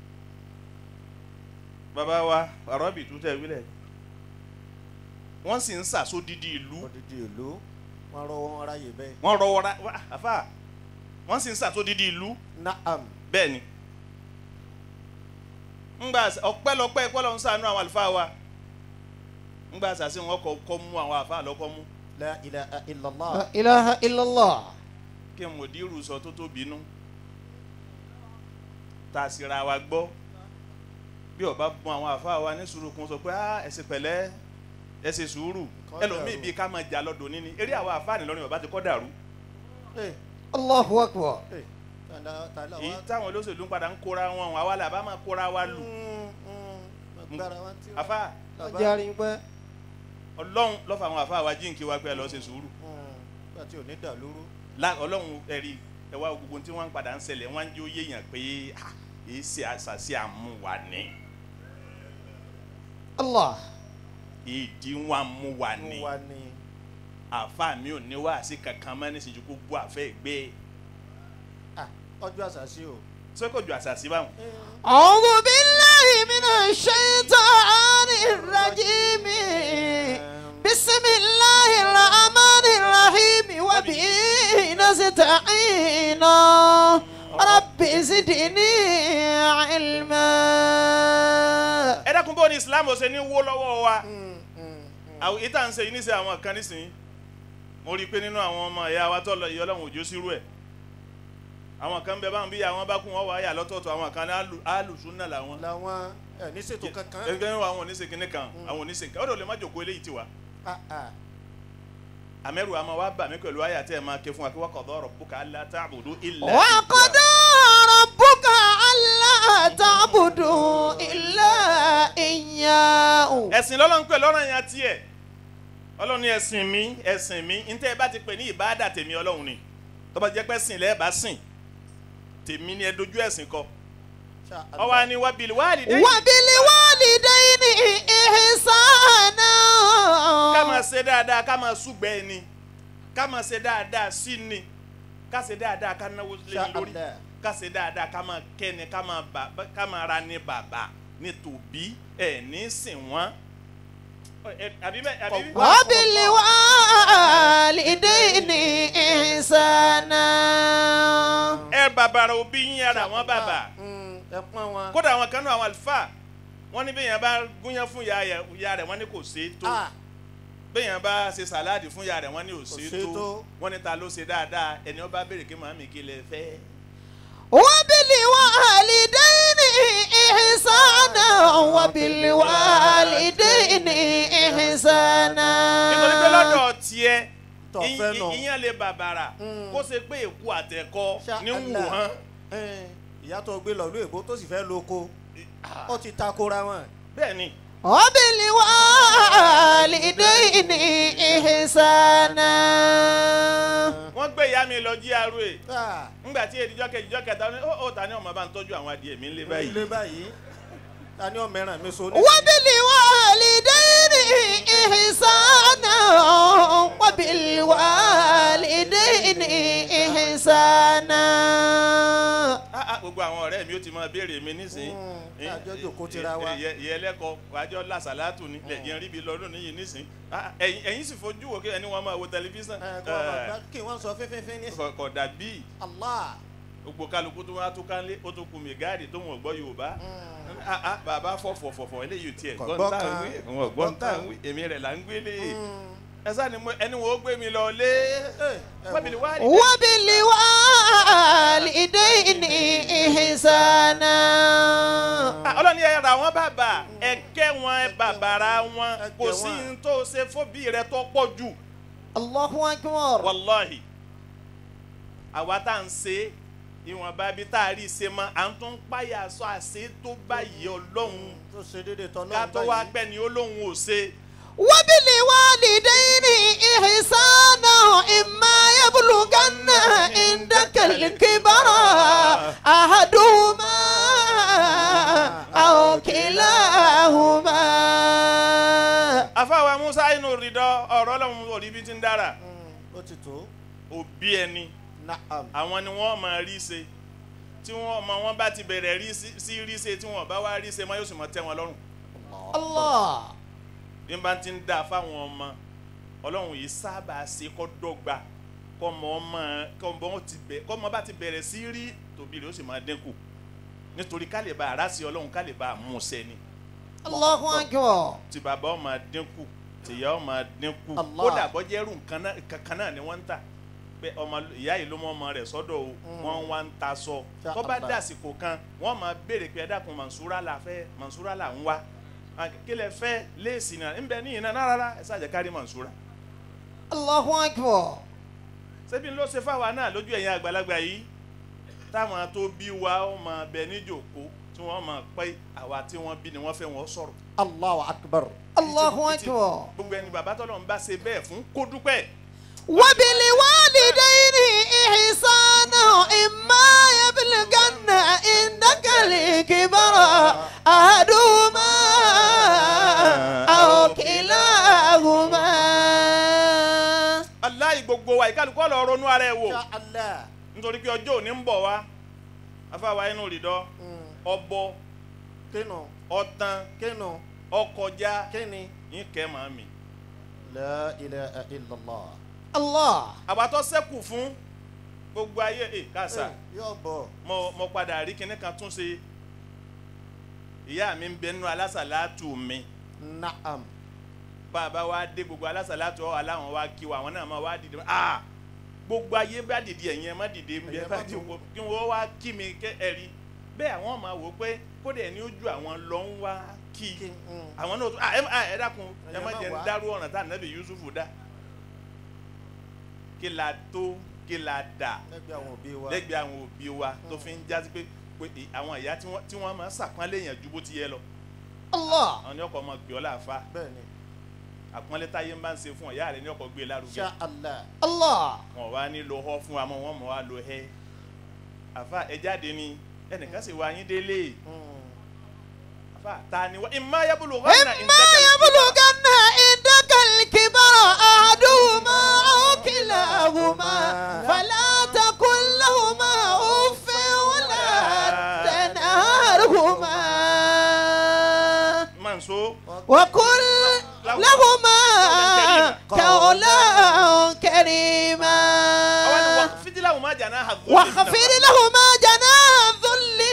bàbá wa àrọ́bì tó tẹ̀ wílẹ̀ wọ́n sì ń ṣàṣó odidi ìlú odidi ìlú wọn rọ wọn ráyè bẹ́ẹ̀. wọ́n rọwọ́ ra wá, àfà wọ́n sì ń ṣàṣó odidi ìlú na'am. bẹ́ẹ̀ ni ńgbà ọpẹ́lọpẹ́ pẹ́lọ ń ṣàánú àwọn àlùfáà wa ńgbà sàṣẹ wọn kọ kọ́ mú àwọn àfáà lọ́kọ́ mú la ilaha illallah. لا إله إلا الله kí n mọ̀ dírù sọ tó tó bínú tá a sì ra wa gbọ́ bí ọba bùn àwọn àfáà wa ní sùúrù kún sọ pé ah ẹ ṣe pẹ̀lẹ́ ẹ ṣe sùúrù Kọ́ ẹlòmíì dàrú. bíi ká máa jà lọ́dọ̀ níní eré àwọn àfáà nìlọrin ọba ti kọ́ dàrú Eh, الله أكبر eh, tàlà- tàlà èyí wa- táwọn olóṣèlú ń padà ń kóra wọn àwa là bá máa kóra wa lù Mm, mm, agbára wa ti wá. àfáà Bàbá. جاري بقى. ọlọ́run lọ́fà àwọn àfáà wa jíǹkí wa pé ẹ lọ ṣe sùúrù Mm, nígbà tí ò ní dà lóru. La- ọlọ́run ẹ̀rí ẹ̀wá gbogbo tí wọ́n ń padà ń ṣẹlẹ̀ wọ́n á ń jó yéèyàn pé ah, èyí ṣe àṣàṣì àmúwa ni الله ìdí wọn àmúwa ni mo wà ní. àfa mi ò ní wáàsí kankan mọ́ níṣẹ́jú gbogbo àfẹ́ gbé Ah, ọjọ́ àṣàṣì o. sọ́kòjù àṣàṣì báwọn. أعوذ بالله من الشيطان الرجيم بسم الله الرحمن الرحيم وبه نستعين رب زدني علما ẹ dákun bó ni Islam ṣe ní wó lọ́wọ́ wa Mm, mm, àwọn ìta ń ṣe yìí níṣẹ́ àwọn kan nísìnyí mo rí i pé nínú àwọn ọmọ ìyá wa tó lọ ìyá ọlọ́run òjò sírú ẹ̀ àwọn kan bẹ báwọn bí àwọn bá kún wọn wà á yà lọ́tọ̀ọ̀tọ̀ àwọn kan ní alu- alùsùnà làwọn làwọn ẹ ní ṣètò kankan. ẹgbẹ́ àwọn oníṣe kìnnì kan àwọn oníṣe kan ó dò lè má jòkó eléyìí tiwa Ah, ah. àmẹ́rù àmọ́ wa bà mí pẹ̀lú àyà tẹ́ ẹ máa ké fún wa kí wa qada rabbuka alla ta'budu illa وقضى ربك ألا تعبدوا إلا إياه ẹ̀sìn lọ́lọ́run pè lọ́rọ̀ yẹn tiẹ̀ ọlọ́run ní ẹ̀sìn mi ẹ̀sìn mi ntẹ́ ẹ bá ti pè ní ìbáàdà tèmi ọlọ́run ni tó bá jẹ́ pé sìn lẹ́ẹ̀ bá sìn tèmi ni ẹ dojú ẹ̀sìn kọ Sha ọwọ́ Allah. ni wabil walidayni وبالوالدين إحسانا ká máa ṣe dáadáa ká máa súgbẹ́ ẹni ká máa ṣe dáadáa sí ni ká ṣe dáadáa ká náwó lé Sha ní lórí Allah. ká ṣe dáadáa ká máa kẹ́ni ká máa bà ká máa ra ní bàbá ní tòbí ẹ̀ ní sìn wọ́n Ẹ- àbí bẹ́ẹ̀ àbí bẹ́ẹ̀. وبالوالدين إحسانا ẹ bàbàrà òbí yín ara wọn bàbà Mm, ẹ pọ́n wọn. kódà àwọn kan náà àwọn àlùfáà wọn ní bẹ́ẹ̀ yẹn bá gúnyán fún ìyá rẹ̀ ìyá rẹ̀ wọ́n ní kò ṣe é tó Ah, béèyàn bá ṣe sàláàdì fún ìyá rẹ̀ wọ́n ní Kò òsè ṣe tó tó. wọ́n ní ta ló ṣe dáadáa ẹni ó bá béèrè kí màmí kí lè fẹ́. وبالوالدين إحسانا وبالوالدين إحسانا nítorí pé lọ́dọ̀ tiẹ̀ Tó fẹ́ nù. ìyẹn lè bàbàrà kó ṣe pé èkó àtẹ̀kọ́ ní wù Allah. hán. Ẹ̀, ìyá tó gbé lọ lóyìnbó tó sì fẹ́ lóko ó ti takora wọn. bẹ́ẹ̀ ni وبالوالدين إحسانا wọ́n gbé ìyá mi lọ GRA Ah, ńgbà tí èdìjọ́ kejì jọ́ kẹta ó ó ta ni ọmọ bá ń tọ́jú àwọn adìẹ mi ńlẹ̀ báyìí. ilé báyìí ta ni ọmọ ẹran mi so ní. وبالوالدين إحسانا وبالوالدين إحسانا Ah, ah, gbogbo àwọn ọ̀rẹ́ mi ó ti máa béèrè mi nísìnyí. Mm, àjọ jòkó tira wa. ìyẹ ẹlẹ́kọ̀ọ́ wájọ́ làṣàlátù ní lẹ́yìn rí bi lọ́dún níyì nísìnyí. Ah, ẹ̀yin ẹ̀yin sì fojú wò kí ẹni wọn máa wo tẹlifíṣàn. Ẹ, kọ́ ọmọ gbá- kí wọ́n sọ fífífín ní. Kọ̀- kọ̀ dàbí Allah. gbogbo kálukú tó wá tó kánlé ó tó kú mi gáàdì tó wọn gbọ́ Yorùbá. Ah, ah, bàbá fọ̀fọ̀fọ̀fọ̀ eléyìí tiẹ̀ Kò gbọ́n gbọ́ tá à ń kan. wí wọn gbọ́n tá à ń wí èmi rẹ̀ là ń gbélé. ẹ sáà ni mo- ẹni wọn ó gbé mi lọ lé. wábìlì wá rí. وبالوالدين إحسانا Ah, ọlọ́ni ẹ ra wọn bàbà ẹ kẹ́ wọn ẹ bàbàrà wọn Ẹ kò kẹ́ sí wọn. ní tó ṣe fóbi rẹ tó pọ̀ jù الله أكبر wàláhì àwa tá à ń ṣe ìwọ̀nba bí tá a rí ṣe mọ́ à ń tún páyà sọ àṣẹ tó báyìí ọlọ́run tó ṣe déédéé tọ́ ká náà tó wá pẹ́ ni olóhùn ò ṣe وبالوالدين إحسانا إما يبلغن عندك الكبر أحدهما أو كلاهما afáwa musa inú rídọ́ ọ̀rọ̀ ọlọ́run òrí bí ti ń dára ó ti tó. òbí ẹni Naam. àwọn ni wọ́n máa rí ṣe tí wọ́n ọmọ wọn bá ti bẹ̀rẹ̀ rí sí- sí rí ṣe tí wọ́n bá wá rí ṣe mọ́ yóò sì mọ́ tẹ́ wọn lọ́rùn الله bí n bá ti ń dá fáwọn ọmọ ọlọ́run yìí sábà ṣe kọ́ dọ́gba kọ́mọ ọmọ kọ́mọ ti bẹ̀ kọ́mọ bá ti bẹ̀rẹ̀ sí rí tòbí rẹ̀ ó sì máa dínkù nítorí ká lè bá ara sí ọlọ́run ká lè bá a mú sẹ́ni الله أكبر tí bàbá ó máa dínkù tìyá ó máa dínkù Allah. kódà bọ́jẹ́ rù nǹkan náà- kankan náà ni wọ́n ń tà pé ọmọ ìyá yìí ló mọ ọmọ rẹ̀ sọ́dọ̀ o wọ́n wá ń ta sọ Ya tó bá Allah. dàsìkò kan wọ́n máa béèrè pé ẹ dákun Mansura la fẹ́ Mansura la ń wá Ah, kí lẹ fẹ́ léèsì náà ń bẹ ní ìná náà rárá ẹ ṣàjẹ́ kárí Mansura الله أكبر ṣebí ló ṣe fáwa náà lójú ẹ̀yin àgbàlagbà yìí táwọn tó bí wa ó máa bẹ níjòkó tí wọ́n máa pẹ́ àwa tí wọ́n bí ni wọ́n fẹ́ wọn sọ̀rọ̀ Allahu akbar. الله أكبر gbogbo ẹni bàbá tọ́lọ̀ ń bá ṣe bẹ́ẹ̀ fún kó dúpẹ́ وبالوالدين إحسانا إما يبلغن عندك الكبر أحدهما أو كلاهما aláì gbogbo wa ìkálukú ọ̀lọ́ ronú ara ẹ̀ wò Ya Allah. nítorí pé ọjọ́ òní ń bọ̀ wá afáwa inú rìdọ́ ọbọ Kínu. ọtán Kínu. ọkọjá Kíni. yín kẹ́ màá mi. La ilaha illallah. الله àbátọ́ sẹ́kù fún gbogbo ayé ẹ̀ káàsà Eh, Yóò bọ̀. mo mo padà rí kinní kan tún ṣe ìyá mi ń bẹ nínú alásàlátù mi Naam. bàbá wa dé gbogbo alásàlátù ọ̀ aláwọn wa kí wa àwọn náà máa wá dìde ah gbogbo ayé bá dìde ẹ̀yin ẹ̀ má dìde ń bẹ Ẹ̀yin bá má ti dìde. wo kí wọ́n wá kí mi kẹ́ ẹ rí bẹ́ẹ̀ àwọn máa wò pé kódà ẹni ojú àwọn lọ ń wá kí Kí- mm. àwọn náà tún ah ẹ ah, ẹ dákun ẹ Ẹ̀yin má má jẹ́ ń wá. dárú ọ̀ràn tá ànábì Yusufu dá kí la tó kí la dà Lẹ́gbẹ̀ẹ́ àwọn òbí wa. lẹ́gbẹ̀ẹ́ àwọn òbí wa tó fi ń jásí pé pé ì- àwọn ìyá tí wọ́n tí wọ́n máa ń sàpọ́nlé yẹn ju bó ti yẹ lọ الله àwọn ní ọkọ̀ ọmọ gbé ọ láàfa Bẹ́ẹ̀ni. àpọ́nlé táyé ń bá ń ṣe fún ọ ìyá rẹ ní ọkọ̀ gbé e lárugẹ Ya Allah. الله wọn wá ní lo họ fún wa mọ wọn mọ wá lo hẹ àfa ẹ jáde ni ẹnìkan sì wá yín délé Mm. àfa ta ni wá ìmọ̀ ayábùlù wọn náà إما يبلغن عندك الكبر أحدهما أو كلاهما فلا تقل لهما أف ولا تنهرهما máa ń so وقل لهما قولا àwọn ni كريما wọ́n fìdílà wọn máa jà náà hàgbọ́n واخفض لهما جناح الذل من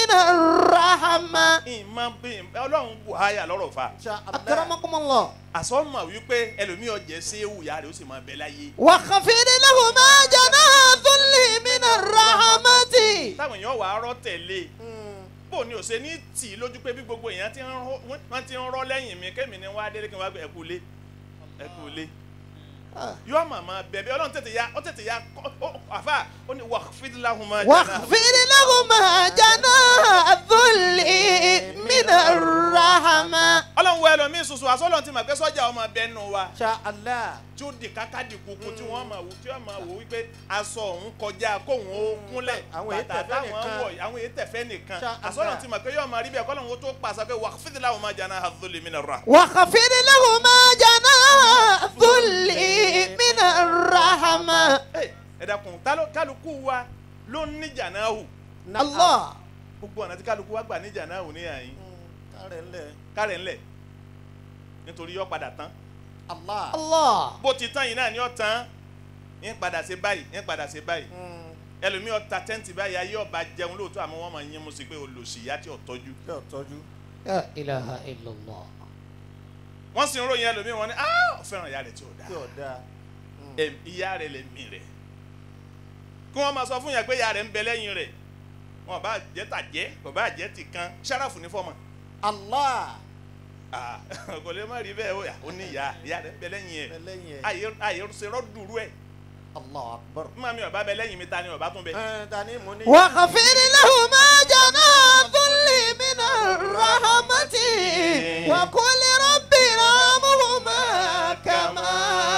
من الرحمة ìmọ̀ bí ọlọ́run bù háyà lọ́rọ̀ fa أكرمكم الله àsọmọ wípé ẹlòmíì ọjẹ séwù ìyá rẹ̀ ó sì máa bẹ láyé وخفض لهما جناح الذل من الرحمة táwọn èèyàn wà á rọ́ tẹ̀lé bó ni ò ṣe ní tì í lójú pé bí gbogbo èèyàn ti ń rọ́ wọ́n ti ń rọ́ lẹ́yìn mi kémi ni wọ́n á délé kí wọ́n á gbé ẹ̀kú lé ẹ̀kú lé yóò màmá bẹ̀bẹ̀ ọlọ́run tètè ya ó tètè ya kọ́- ó- àfà ó ní waqfid lahuma janaha- واخفض لهما جناح الذل من الرحمة ọlọ́run wọ ẹlòmíín ṣoṣo àsọlọ́run ti mà pé sọ́jà ọmọ bẹ́ẹ̀ nù wa Insha Allah. tí ó di káká di kúkú tí wọ́n máa wò tí wọ́n máa wò wípé aṣọ òun kọjá kóun ó kúnlẹ̀ Àwọn èyí bàtà tẹ̀fẹ́ táwọn nìkan. wọ̀ àwọn èyí tẹ̀fẹ́ nìkan Ṣá- àsọlọ́run àgbà. ti mà pé yóò máa rí bẹ́ẹ̀ kọ́lọ́run ó tó pàṣẹ pé waqfid lahuma janaha dhulli mina rahma. واخفض لهما جناح الذل من الرحمة Ẹ, ẹ dákun táló- kálukú wa ló ní jànáhù الله gbogbo ọ̀nà tí kálukú wa gbà ní jànáhù ní àyín Kárẹ̀ ńlẹ̀. kárẹ̀ ńlẹ̀ nítorí yọ padà tán Allah. الله bó ti tán yìí náà ni ó tán ń padà ṣe báyìí ń padà ṣe báyìí ẹlòmíì ọta tẹ́ǹtì báyìí ayé ọba jẹun lóòótọ́ àmọ́ wọ́n máa yín mu sí pé olùsìyá tí ò tọ́jú Ṣé ò tọ́jú? لا إله إلا الله wọ́n sì ń ròyìn ẹlòmíì wọn ni ah ó fẹ́ràn ìyá rẹ̀ tí ò Tí dáa ò dáa. Em, ìyá rẹ̀ lè mí rẹ̀ kí wọ́n máa sọ fún yẹn pé ìyá rẹ̀ ń bẹ lẹ́yìn rẹ̀ wọn bá jẹ́ tàjẹ́ kò bá jẹ́ ti kan ṣáráfù ní fọ́ọ̀mù Allah. Ah, kò lè má rí bẹ́ẹ̀ ó yà ó ní ìyá ìyá rẹ̀ ń bẹ lẹ́yìn ẹ̀ Ẹlẹ́yin ẹ̀. àyè àyè ṣe rọ́dùrú ẹ̀ Allahu Akbar. mímọ́ mi ọba bẹ lẹ́yìn mi ta ni ọba tún bẹ. Ẹ Dani mo ní. واخفض لهما جناح الذل من الرحمة وقل رب ارحمهما كما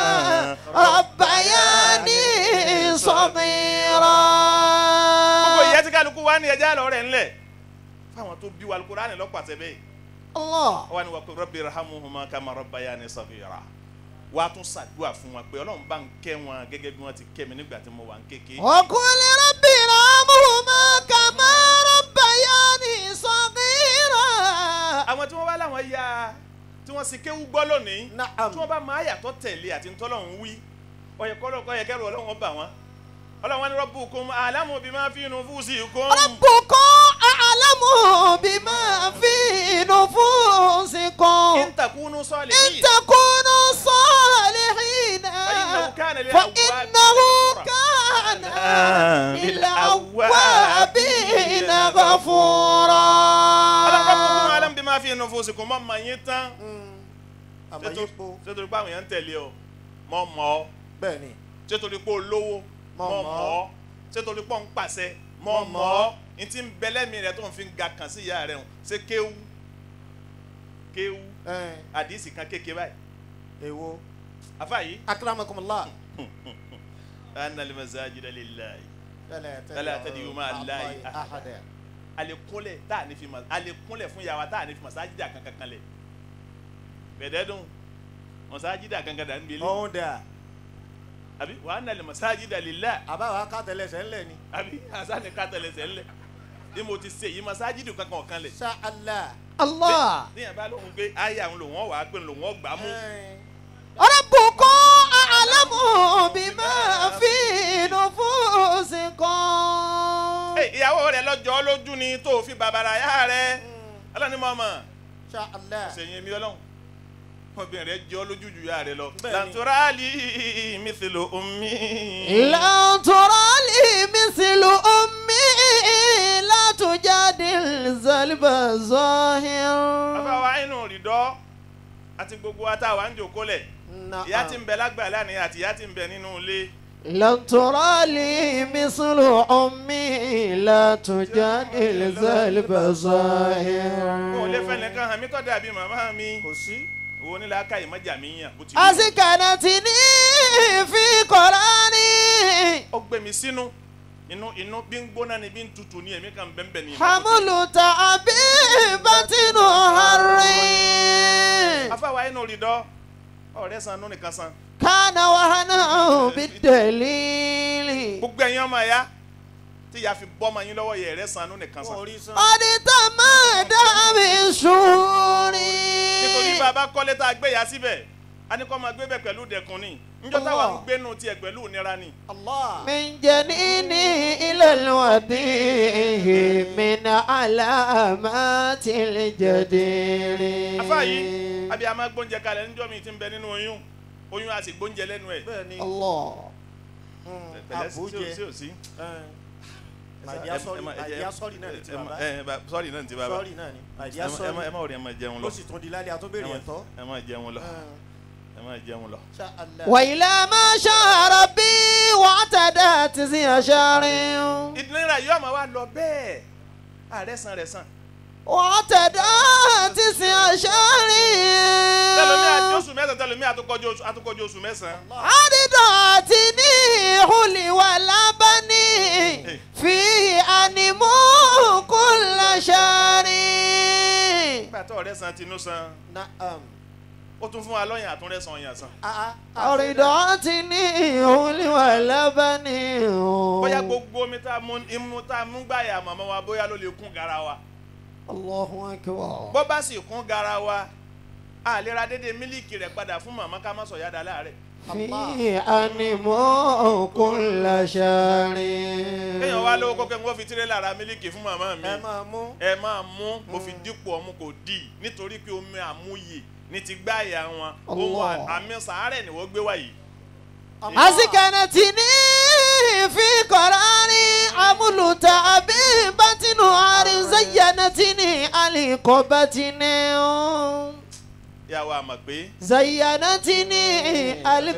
ربياني صغيرا gbogbo ìyá tí kálukú wá ní ẹja lọ rẹ̀ ńlẹ̀ fáwọn tó bí wa Al-Qur'ani lọ́pàṣẹ bẹ́ẹ̀ الله wọ́n ní wa qul rabbi irhamhuma kama rabbayani saghira wàá tún ṣàdúrà fún wọn pé ọlọ́run bá ń kẹ́ wọn gẹ́gẹ́ bí wọ́n ti kẹ́ mi nígbà tí mo wà ń kéke. وقل رب ارحمهما كما ربياني صغيرا àwọn tí wọ́n wá láwọn ya tí wọ́n sì kéwú gbọ́ lónìí Na'am. tí wọ́n bá máa yàtọ̀ tẹ̀lé àti ntọ́lọ́run wí ọ̀yẹ̀ kọ́lọ́kọ́ yẹ kẹ́rù ọlọ́run bà wọ́n ọlọ́run wọn ní rabbukum a'lamu bima fi nufusikum. ربكم أعلم بما في نفوسكم in takunu إن salihin تكونوا صالحين فإنه كان للأوابين فإنه غفورا. كان للأوابين للأوابين غفورا ọlọ́run rabbukum a'lamu bima fi nufusikum mọ́ mọ̀ yín tán. Àmọ́ yípo. sétorí pé àwọn èèyàn ń tẹ̀lé ọ mọ́ mọ́ ọ Bẹ́ẹ̀ni. sétorí pé olówó Mọ̀ mọ́ mọ́. mọ́ ọ sétorí pé ọ ń pàṣẹ mọ́ Mọ̀ mọ́ mọ́. ọ n ti ń bẹlẹ́mì rẹ tó ń fi ga kàn sí ìyá rẹ hàn ṣé kéwú kéwú Ẹ àdìsí kan kéke báyìí èwo. afa yìí Akramakumullah. anna al-masajida lillahi Fala tad'u ma'a Allahi ahada. alekunlẹ̀ tá a ní fi ma alekunlẹ̀ fún yàrá tá a ní fi masajida kankan kan lẹ̀ bẹ̀dẹ̀ dùn masajida kankan dà ń gbélé Ọ̀hún dà. àbí wa anna al-masajida lillahi Àbáwá ká tẹ̀lẹ̀sẹ̀ ńlẹ̀ ni. àbí asani kátẹlẹsẹ ńlẹ bí mo ti ṣe yìí masajidu kankan ọ̀kan lẹ̀ Insha Allah. الله níyàn bá lóhun pé ayé àwọn lòun ọ̀ wá pé lòun ọ̀ gbà mú Ẹ ربكم أعلم بما في نفوسكم Ẹ, ìyàwó rẹ lọ́jọ́ lójú ni tó fi bàbàrà yá rẹ ọlọ́ni mọ̀mọ́ Insha Allah. ṣèyìn mi ọlọ́run obìnrin rẹ jọ lójú ju yá rẹ lọ Bẹ́ẹ̀ni. làǹtúrálì mithlu ummi. لا ترى لي مثل أمي لا تجادل زلب bàbá الظاهر wa inú rìdọ́ àti gbogbo wa tá a wà ń jòkó lẹ̀ Na'am. ìyá tí ń bẹ lágbàlá ni àti ìyá tí ń bẹ nínú ilé لن ترى لي مثل أمي لا تجادل زلب wọn ò lè الظاهر fẹ́ nìkan hàn mí tó dàbí màmá mi Kò sí. wo ní làákà ìmọ̀jà mi yàn bó ti rí o. أسكنتني في قراني ó gbé mi sínú inú inú bí ń gbóná ni bí ń tutù ní èmi kan bẹ́ẹ̀ ni. حمل تعبيبة هري afáwa inú rí dọ́ ọ̀rẹ́ san inú nìkan san. كان وهنا بالدليل gbogbo ẹ̀yin ọmọ ẹ̀yà tí ìyá fi bọ́ ọmọ yín lọ́wọ́ yẹ ẹ̀rẹ́ san inú nìkan san. Wọ́n rí sán. قد تمادى بالشهور nítorí bàbá kọ́lé tá a gbé ya síbẹ̀ a ní kó máa gbé bẹ̀ pẹ̀lú dẹ̀kun ni njọ́ táwa ń Allah. gbénu tiẹ̀ pẹ̀lú ìnira ni. Allah. من جنيني إلى الوديع من علامات الجدير afa yìí àbí a máa gbóúnjẹ kalẹ̀ níjọ́ mi ti ń bẹ nínú oyún oyún a sì gbóúnjẹ lẹ́nu ẹ̀. bẹ́ẹ̀ ni الله pẹ̀lẹ́ sí àbújẹ sí ò sí. màdìá sọ́ọ̀rì màdìá sọ́ọ̀rì náà ni ti bàbá sọ́ọ̀rì náà ni ti bàbá. sọ́ọ̀rì náà ni màdìá ẹ má- ẹ má sọ́ọ̀rì ẹ má rí ẹ má jẹun lọ. ló sì tún di lálẹ́ àtúbẹ̀rẹ̀ ẹ̀tọ́. ẹ má jẹun lọ ẹ má jẹun lọ. Insha Allah. وإلى ما شاء ربي واعتدت زي شهر ìdílé yóò máa wá lọ bẹ́ẹ̀ ààrẹ san rẹ̀ san. واعتدت زي شهر tẹlomi àti oṣù mẹ́sàn-án tẹlomi àtúkọjú oṣù àtúkọjú oṣù mẹ́sàn-án. عددتني حلي ولبني فيه أنمو كل شهر nígbà tó ọ̀rẹ́ san tinú san Na'am. ó tún fún wa lọ́yìn àtúnrẹ́ san ọ̀yàn san. Ah, ah. أرضعتني حلي ولبني bóyá gbogbo omi tá a mú imú tá a mú gbàyà màmá wa bóyá ló lè kún gara wa. الله أكبر bó bá sì kún gara wa a lè ra dédé mílíkì rẹ̀ padà fún màmá ká má sọ yáda láàrẹ̀. فيه أنمو كل شهر kéèyàn wá lówó kókè ń wọ́n fi tirẹ́là ra mílíkì fún màmá mi. ẹ máa mú. ẹ máa mú mo fi dípò ọmú kò dì í nítorí pé omi àmúyè ní ti gbáyà wọn ohun Allah. àmì sàárẹ̀ ni wọ́n gbé wá yìí. أسكنتني في قراري عمل تعبي بطن عاري زينتني علي قبتني yà wá mọ̀ pé زينتني علي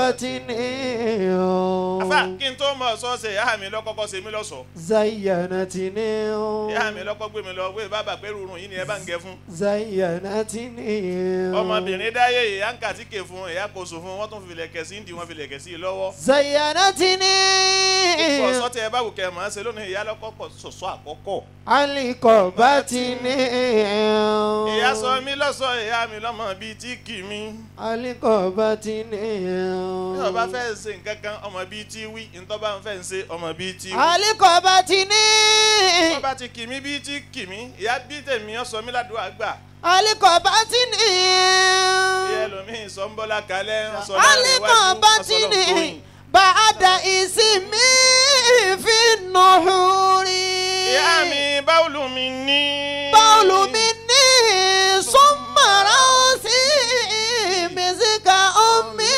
قبتني afa kí n tó mọ̀ sọ́ọ̀sẹ̀ ìyá mi lọ́kọ́kọ́ ṣe mí lọ́sọ̀ọ́ زينتني ìyá mi lọ́kọ́ gbé mi lọ wé bàbá pé rúurun yìí ni ẹ bá ń gẹ fún. زينتني ọmọbìnrin dáyé ìyá ń kàtíkè fún ìyá kò sùn fún wọn tún fi lẹ̀kẹ̀ sí ń di wọn fi lẹ̀kẹ̀ sí i lọ́wọ́. زينتني púpọ̀ sọ́tẹ̀ ẹ bá wù kẹ́ ẹ̀ máa ṣe lónìí ìyá lọ́kọ́kọ́ sọ̀sọ́ àkọ́kọ́. علي قبتني ìyá sọ mí lọ́sọ̀ ìyá mi lọ́mọ bíi tí kì mí. علي قبتني bí ọba fẹ́ ṣe nǹkan kan ọmọ bíi tí wí ntọ́ba ń fẹ́ ń ṣe ọmọ bíi tí wí. علي قبتني ọba ti kì mí bíi tí kì mí ìyá bí tèmi ọ sọ mí ládùúgbò àgbà. علي قبتني ìyá ẹlòmíín sọ ń bọ́lá kalẹ̀ ń sọ láàrin علي iwájú ń sọ قبتني lọ́kùnrin. بعد اسمي في النحور ìyá mi báwùlù mi ní. بول مني ثم راسي بزك أمي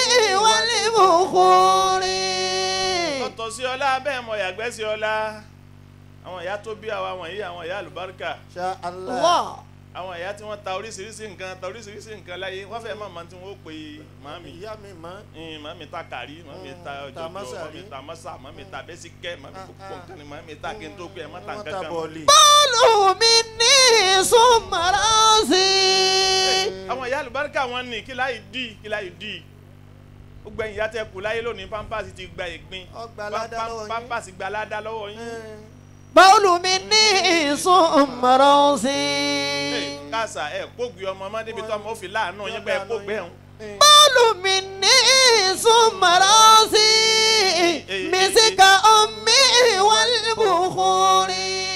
والبخور ọ̀tọ̀ sí ọlá bẹ́ẹ̀ mọ̀ yàgbẹ́ sí ọlá àwọn ìyá tó bí àwa wọ̀nyí àwọn ìyá àlùbáríkà Insha Allah. الله àwọn ìyá tí wọ́n ta oríṣiríṣi nǹkan ta oríṣiríṣi nǹkan láyé wọ́n fẹ́ máa ma tí wọ́n pè màmí ìyá mi mọ́. màmí ta kàrí màmí ta Mm, ta ọjọ́jọ́ mọ́sàrí. màmí ta mọ́sà màmí ta bẹ́síkẹ́ màmí Ah, gbogbo ah. nǹkan ni màmí ta kí n tó pé ẹ má ta wọ́n nǹkan ta kan. bọ̀ọ̀lì. بول مني ثم راسي àwọn ìyá àlùbáríkà wọn ní kí láì dì kí láì dì gbogbo ẹ̀yin ìyá tẹ kù láyé lónìí pampers ti gba ìgbín Ọgbà ládá Pam- lọ́wọ́ yín. pampers gba ládá lọ́wọ́ yín. بول مني ثم راسي kásà ẹ kógbé ọmọ ọmọ débi tó ọmọ ó fi láàánú yín pé ẹ kógbé ẹ̀hún. بول مني ثم راسي مسك أمي والبخور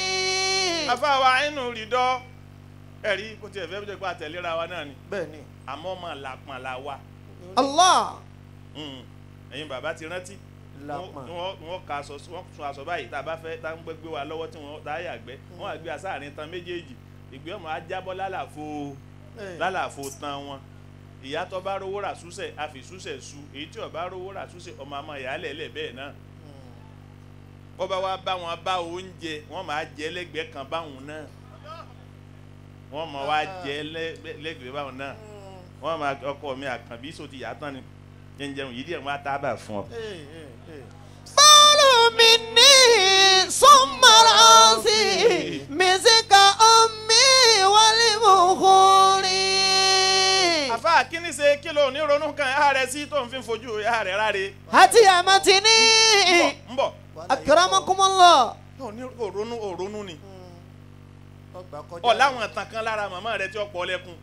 afáwa inú rìdọ́ ẹ̀rí kó tiẹ̀ fẹ́ bíjọ́ pé àtẹ̀léra wa náà ni bẹ́ẹ̀ ni. àmọ́ ọmọ làpọ̀n la wa الله Mm. ẹ̀yin bàbá ti rántí Làpọ̀n. wọ́n wọ́n ka aṣọ wọ́n sun aṣọ báyìí tá a bá fẹ́ tá a ń gbé wa lọ́wọ́ tí wọ́n tá a yàgbẹ́ wọ́n á gbé asáàrin tan méjèèjì ìgbé ọmọ ajábọ́ lálàfo Eh. lálàfo tan wọn ìyá tó bá rówó rà súsẹ̀ a fi súsẹ̀ su èyí tí ó bá rówó rà súsẹ̀ ọmọ àmọ́ ìyá lẹ̀lẹ̀ bẹ́ẹ̀ náà bọ́ bá wá bá wọn bá oúnjẹ wọ́n máa jẹ lẹ́gbẹ̀ẹ́ kan báwọn náà wọ́n máa wá jẹ lẹ́- lẹ́gbẹ̀ẹ́ báwọn náà wọ́n máa ọkọ mi àkànbí sọ ti yà á tán ni jẹnjẹun yìí díẹ̀ wọ́n á tábà fún ọ. Eh, eh, eh. بول مني ثم راسي مسك أمي والبخور àfa kíní ṣe kí ló ní ronú kan ẹ̀há rẹ sí tó ń fi fojú ẹ̀há rẹ ráre. هاتي أمتني ń bọ̀ أكرمكم الله ò ní ò ronú ò ronú ni. ọgbà kọjá. ọ láwọn ìtàn kan lára màmá rẹ tí ó pọ̀ lẹ́kùn.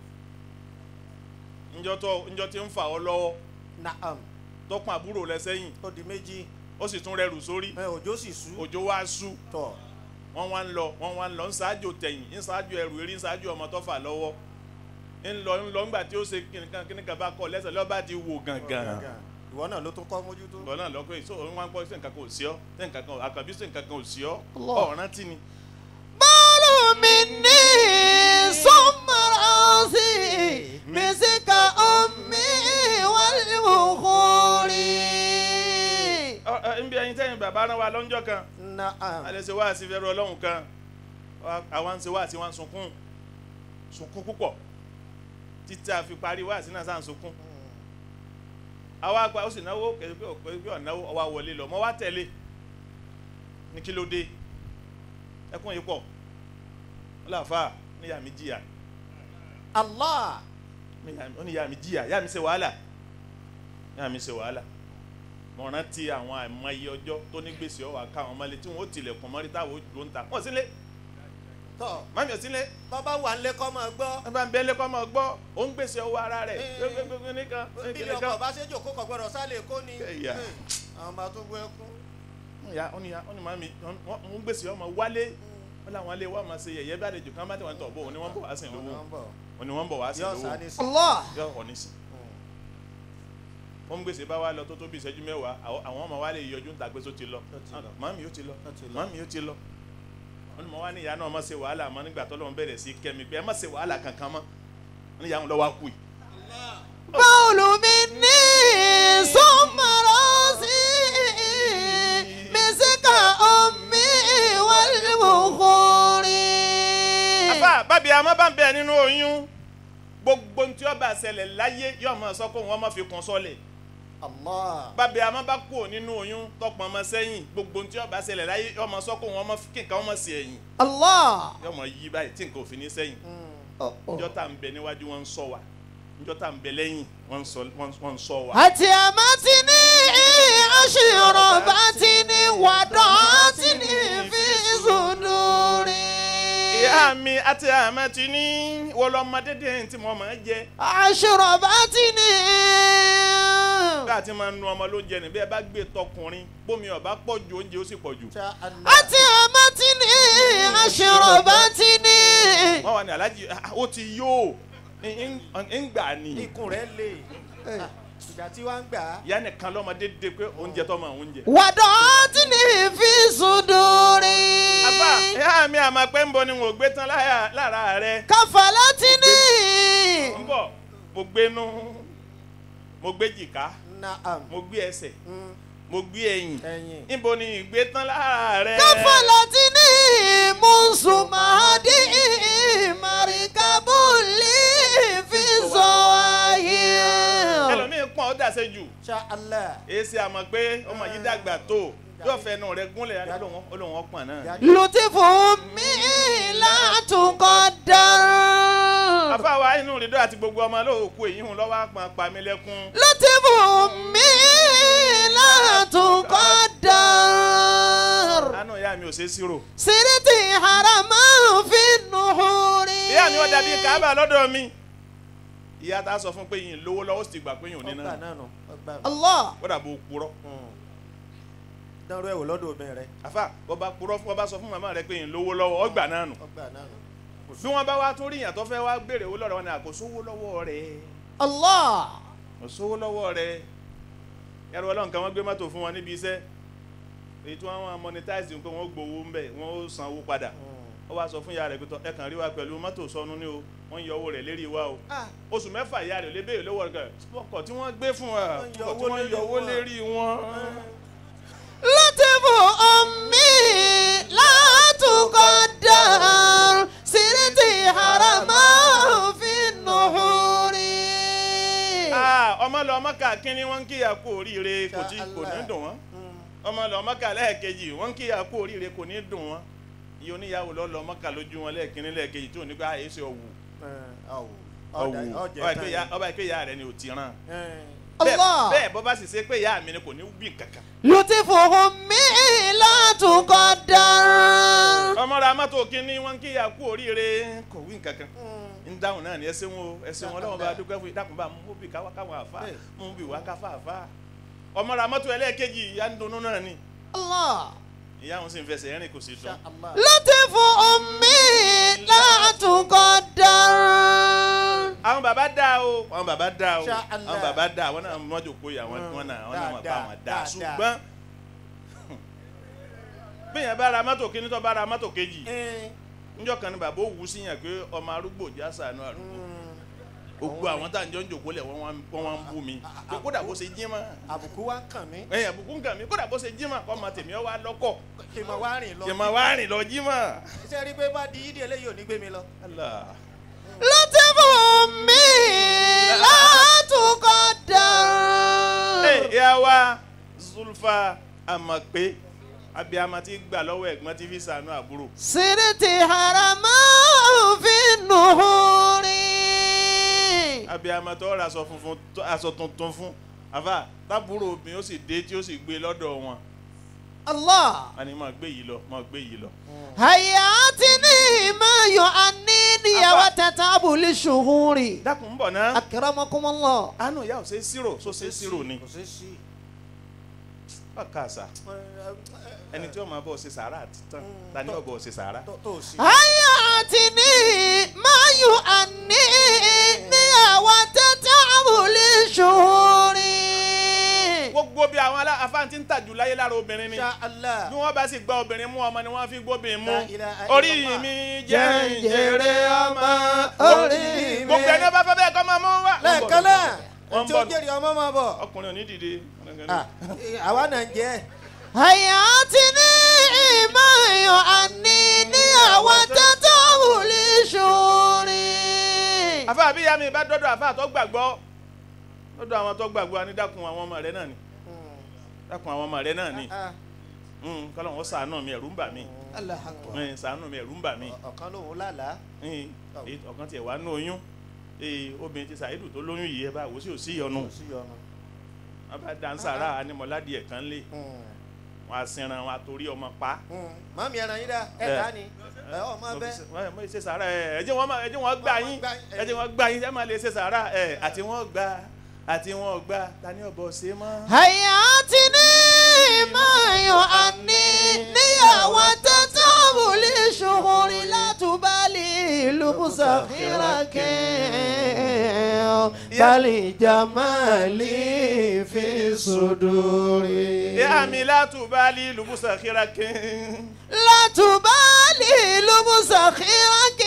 njọ́ tó njọ́ tí ń fà ọ́ lọ́wọ́ Naam. tó pọn àbúrò rẹ sẹ́yìn ó di méjì. ó sì tún rẹrù sórí ẹ òjò sì sú. òjò wá sú tọ̀. wọ́n wá ń lọ wọ́n wá ń lọ ń ṣáájú tẹ̀yìn ń ṣáájú ẹrù eré ń ṣáájú ọmọ tó fà lọ́wọ́ ń lọ ń lọ ńgbà tí ó ṣe kìnìkan kìnìkan bá kọ lẹ́sẹ̀ lọ́ba ti wò gàngàn ìwọ náà ló tún kọ́ mójútó. ìbọn náà lọ́kọ́ yìí sóò wọn gbọ́ sí nǹkan kan ò sí ọ́ sí nǹkan kan àkànbí sí nǹkan kan ò sí ọ́ Allah. ọ̀ràn tí ni. bọ́ọ̀lù mi ní sọ́mọ́rọ́sì mísíkà omi wálé òkúri. Ọ- ọ, nbí ẹyin tẹ́yìn bàbá rán wa lọ́njọ́ kan Na'am. alẹ́ ṣe wá sí fẹ́rù ọlọ́run kan Wa- àwa ń ṣe wá sí wọn sunkún sunkún púpọ̀ títí a fi parí wá sí náà sáà ń sunkún àwa gba ó sì náwó kẹsì pé òpè bí ọ̀náwó ọwọ́ wọlé lọ mọ́ wá tẹ̀lé ní kí ló dé ẹkún yìí pọ̀ ó láfa níyà mi jìyà Allah. ó ní ìyá mi jìyà ìyá mi ṣe wàhálà ìyá mi ṣe wàhálà mo rántí àwọn àìmọye ọjọ́ tó ní gbèsè ọwọ́ àkáwọn ọmọlé tí wọ́n ó tilẹ̀kùn mọ́rí táwọn ó dúró ń ta wọ́n sílé tọ́ mami ò sílé bàbá wà ń lé kọ́ máa gbọ́. ẹ bá ń bẹ́lẹ́ kọ́ máa gbọ́ ó ń gbèsè ọwọ́ ara rẹ̀ Eh. gbégbégbé nìkan bí ilé ọkọ̀ bá ṣe jòkó kọ̀ gbọ́dọ̀ sálẹ̀ kó ni. Ẹ̀yà. Eh, àwọn bá tún gbọ́ ẹkún. ya ó ní ya ó ní mami wọ́n ń gbèsè ọmọ wálé wọ́n làwọn alẹ́ wọ́n máa ṣe yẹ̀yẹ́ bí àlejò kan bá tẹ̀ wọ́n tọ̀ bọ̀ òní wọ́n bọ̀ wá sí lówó òní wọ́n bọ̀ wá sí yóò lówó sá ní sí. Allah. yọ ọ̀ ní sí wọ́n ń gbèsè bá wa lọ tó tó bí ìṣẹ́jú mẹ́wàá àwọn àwọn ọmọ wa lè yọjú ń ta pé tó ti lọ Ó ti lọ. mami ó ti lọ Ó ti lọ. mami ó ti lọ wọ́n ní mo wá ní ìyá náà má ṣe wàhálà mọ́ nígbà tó lọ́n bẹ̀rẹ̀ sí kẹ́mi pé ẹ má ṣe wàhálà kankan mọ́ wọ́n ní ìyá wọn lọ́wọ́ á kú yìí bọ́ọ̀lù mi ní sọ́mọ́rọ́sì mísíkà omi wálé òkúri. àbá bábí àmọ́ bá ń bẹ nínú oyún gbogbo ntí ọba ṣẹlẹ̀ láyé yóò máa sọ kó wọn má fi kún sọ́lẹ̀ Allah. bábí àmọ́ bá kú nínú oyún tọpọ̀ ọmọ sẹ́yìn gbogbo ntí ọba ṣẹlẹ̀ láyé yóò máa sọ kó wọn má fi kí nǹkan wọn má sí ẹ̀yìn Allah. yóò máa yí báyìí tí nǹkan ò fi ní sẹ́yìn Oh, oh. njọ́ tá à ń bẹ níwájú wọn ń sọ wa njọ́ tá à ń bẹ lẹ́yìn wọ́n ń sọ- wọ́n ń- wọ́n ń sọ wa. àti àmọ́tí ní aṣèrò bá ti ní wàdán tí ní fi sùdúrí. ìyá mi àti àmọ́ ti ní wọlọ́mọdé dé tí mo máa jẹ aṣèrò bá ti ní. bá a ti máa nu ọmọ lóúnjẹ ní bí ẹ bá gbé tọkùnrin bómi ọba pọ̀ ju oúnjẹ ó sì pọ̀ jù. Sha Allah. àti àmọ́tí ní aṣèrò bá ti ní. wọ́n wà ní alájí ah, ó ti yó ń ń gbà ní. ikùn rẹ̀ lè. Ah, ìgbà tí wàá ń gbà á. ìyá nìkan lọ́mọdé dé pé oúnjẹ tó máa oúnjẹ. wàdán tí ní fi sùdúrí. àbá ìyá mi àmọ́ pé ń bọ ni mo gbé tán láyà- lára rẹ. káfàlà tí ní. ń bọ̀ mo gbé nú mo gbé jìká Na'am. mo gbé ẹsẹ̀ Mm, mo gbé ẹ̀yìn ẹ̀yìn. níbo ni ìgbé tán lára rẹ. káfàlà tí ní. mùsùlùmáàdì màríkàbùlì fi sọ ayé. ẹlòmíín pọ́n ó dàsẹ́ jù Sha Allah. èsì àmọ́ pé ọmọ yìí dàgbà tó yóò fẹnu rẹ gúnlẹ̀ olóhùn olóhùn ọpọ̀n náà. lùtìfù mi látùkọ̀ dára. àfáwa inú rìndó àti gbogbo ọmọ lóòkù èyí hùn lọ́wọ́ àpọ̀n pàmílẹ́kún. lùtìfù mi látùkọ̀ dára. àánú ìyá mi ò ṣe é sírò. siriti harama fi nuhuri. ìyá mi ó dàbí kábà lọ́dọ̀ mi. ìyá tá a sọ fún pé yìí lówó lọ́wọ́ sì ti gbà pé yìí ò ní ọgbà náà. náà nù. ọgbà nù. allah ó dàbò purọ́. dánrú ẹ̀wò lọ́dọ̀ obìnrin rẹ̀. àfà bọ́ bá purọ́ fún ọ bá sọ fún màmá rẹ pé yìí lówó lọ́wọ́ ọgbà náà nù. ọgbà náà nù. bí wọ́n bá wá tó rí ìyàn tó fẹ́ wá béèrè owó lọ́dọ̀ wọn ni àkóso owó lọ́wọ́ rẹ̀. allah. kò sówó lọ́wọ́ rẹ̀ ẹrù ọlọ́run kan wọ́n gbé mọ́tò fún wọn níbi iṣẹ́ èyí tí wọ́n wá monetize pé wọ́n gbowó ń bẹ̀ wọ́n ó san owó padà ó wá sọ fún ìyá rẹ̀ pé tọ́ ẹ kàn rí wa pẹ̀lú mọ́tò sọnù ní o wọ́n ń yọ owó rẹ̀ lérí wa o oṣù mẹ́fà ìyá rẹ̀ ò lè béèrè lọ́wọ́ rẹ̀ ọkọ̀ tí wọ́n gbé fún wa Wọ́n ń yọ ọkọ̀ tí owó wọ́n ń lérí yọ owó wọn. lérí wọn. lùtìfù omi látùkọ̀ dára. siriti harama fi nuhuri. Ah, ọmọ lọ ọmọ ká kínní wọ́n ń kíyà kú oríire kò tí kò ní dùn wọ́n ọmọ lọ ọmọ ká lẹ́ẹ̀kejì wọ́n ń kíyà kú oríire kò ní dùn wọ́n iye oníyàwó lọ lọ ọmọ ká lójú wọn lẹ́ẹ̀kínní lẹ́ẹ̀kejì tó ní ká èsì ọ̀wù ọ̀wù. ọ̀wù ọ̀jẹ̀ ọba tán ìpè ya- ọba ìpè ya rẹ ni ò ti ràn yìí. bẹ́ẹ̀ allah. bẹ́ẹ̀ bọ́ bá sì ṣe pé ìyá mi ni kò ní bí kankan lùtìfù omi látùkọ̀ dára. ọmọ ra mọ́tò kínní wọ́n ń kíyà kú oríire kò wí kankan ń dáhùn náà ni ẹ ṣeun o ẹ ṣeun ọlọ́run bá dúpẹ́ fún yín dákun bá mú bí káwá káwọn àfa Bẹ́ẹ̀. mú bí wá káfá àfa ọmọ ra mọ́tò ẹlẹ́ẹ̀kejì ìyá ń dunnú náà ni allah. ìyá òun sì ń fẹsẹ̀ rìn kò sì dùn Sha Allah. lùtìfù omi látùkọ̀ dára. àwọn bàbá dá dáa o àwọn bàbá dáa o Insha Allah. àwọn bàbá dáa àwọn náà wọ́n jòkó yìí àwọn wọn náà wọn náà wọn bá Dáadáa, wọn dáa dáadáa. ṣùgbọ́n bẹ́ẹ̀ bá ra mọ́tò kíní tó bá ra mọ́tò kejì níjọ́ kan ni bàbá òwú sí yàn pé ọmọ arúgbó já sànú arúgbó gbogbo àwọn tá à ń jọ ń jòkó lẹ̀ wọ́n wá ń- wọ́n wá ń bú mi pé kódà bó ṣe jí mọ́ àbùkù wa ń kàn mí ẹ̀yìn àbùkú ń kàn mí kódà bó ṣe jí mọ́ kọ́ ọmọ tèmi ọ wá lọ́kọ̀ kí n máa wá rìn lọ. kí n máa wá rìn lọ jí mọ́. iṣẹ́ rí pé bá di yídì eléyìí ò ní gbé mi lọ. Allah. لطف أمي لا تقدر Ẹ, ìyá wa Zulfa Amakpe abiyama ti gbà lọ́wọ́ ẹ̀gbọ́n ti fi sànú àbúrò. سرت حرما في النهور abiyama tó ra aṣọ funfun tó- aṣọ tuntun fún àfà tábúrò obìnrin ó sì dé tí ó sì gbé lọ́dọ̀ wọn. الله a ní máa gbé yìí lọ máa gbé yìí lọ. هياتني ما يعنيني أبا. وتتعب للشهور dákun ń bọ̀ ná. أكرمكم الله àánú ìyá ò ṣe é sírò só ṣe é sírò ni. kò sí sí. bákan àṣà ẹni tí ó máa bọ̀ ṣe sàárà àti tán ta ni ó bọ̀ ṣe sàárà. tó tó sí. هياتني ما يعنيني وتتعب للشهور gbogbo bí àwọn alá- afáǹtí ń tàjù láyé lára obìnrin ni. Insha Allah. bí wọ́n bá sì gba obìnrin mú ọmọ ni wọ́n fi gbóbìnrin mú La ilaha orí illallah. mi jẹ́ ìjèrè ọmọ orí mi. gbogbo ẹni bá fẹ́ bẹ́ẹ̀ kọ́ máa mú wá. lẹ́ẹ̀kan náà Wọ́n ń tí ó bọ̀. jèrè ọmọ máa bọ̀. ọkùnrin ò ní dìde. Ah, àwa náà ń jẹ́ هياتني ما يعنيني وتتعب للشهور àfa àbí ìyá mi bá dọ́dọ̀ àfa tó gbàgbọ́ dọ́dọ̀ àwọn tó gbàgbọ́ ni dákun àwọn ọmọ rẹ náà ni dákun àwọn ọmọ rẹ náà ni Mm, kọ́lọ́ wọn ṣàánú mi ẹ̀rù ń bà mí Allahu Akbar. Mm, ṣàánú mi ẹ̀rù ń bà mí ọ̀kan lòun lálàá. Mm, èyí ọ̀kan tiẹ̀ wá nú oyún Eh, obìnrin ti ṣàìdù tó lóyún yìí ẹ bá wò sí ò sí ìyọnu kò sí ọ̀nà. wọn bá dansara animọ̀ládìí ẹ̀ kan lé wọn á sinran wọn á torí ọmọ pa. màmí ẹran yín dá ẹ Ẹ. dá ni ẹ ọmọ bẹ. wọ́n mọ̀ ṣe sàárà ẹ̀ ẹ jẹ́ wọ́n máa- ẹ jẹ́ wọ́n gbà yín ẹ jẹ́ wọ́n gbà yín ẹ máa lè ṣe sàárà ẹ̀ àti wọ́n gbà àti wọ́n gbà ta ni ọ̀bọ̀ ṣe mọ́. هياتني ما يعنيني وتتعب للشهور لا تبالي لبس خيرك بل جمالي في صدوري ìyá mi látùbálí lùbùsà kíra kín. لا تبالي لبس خيرك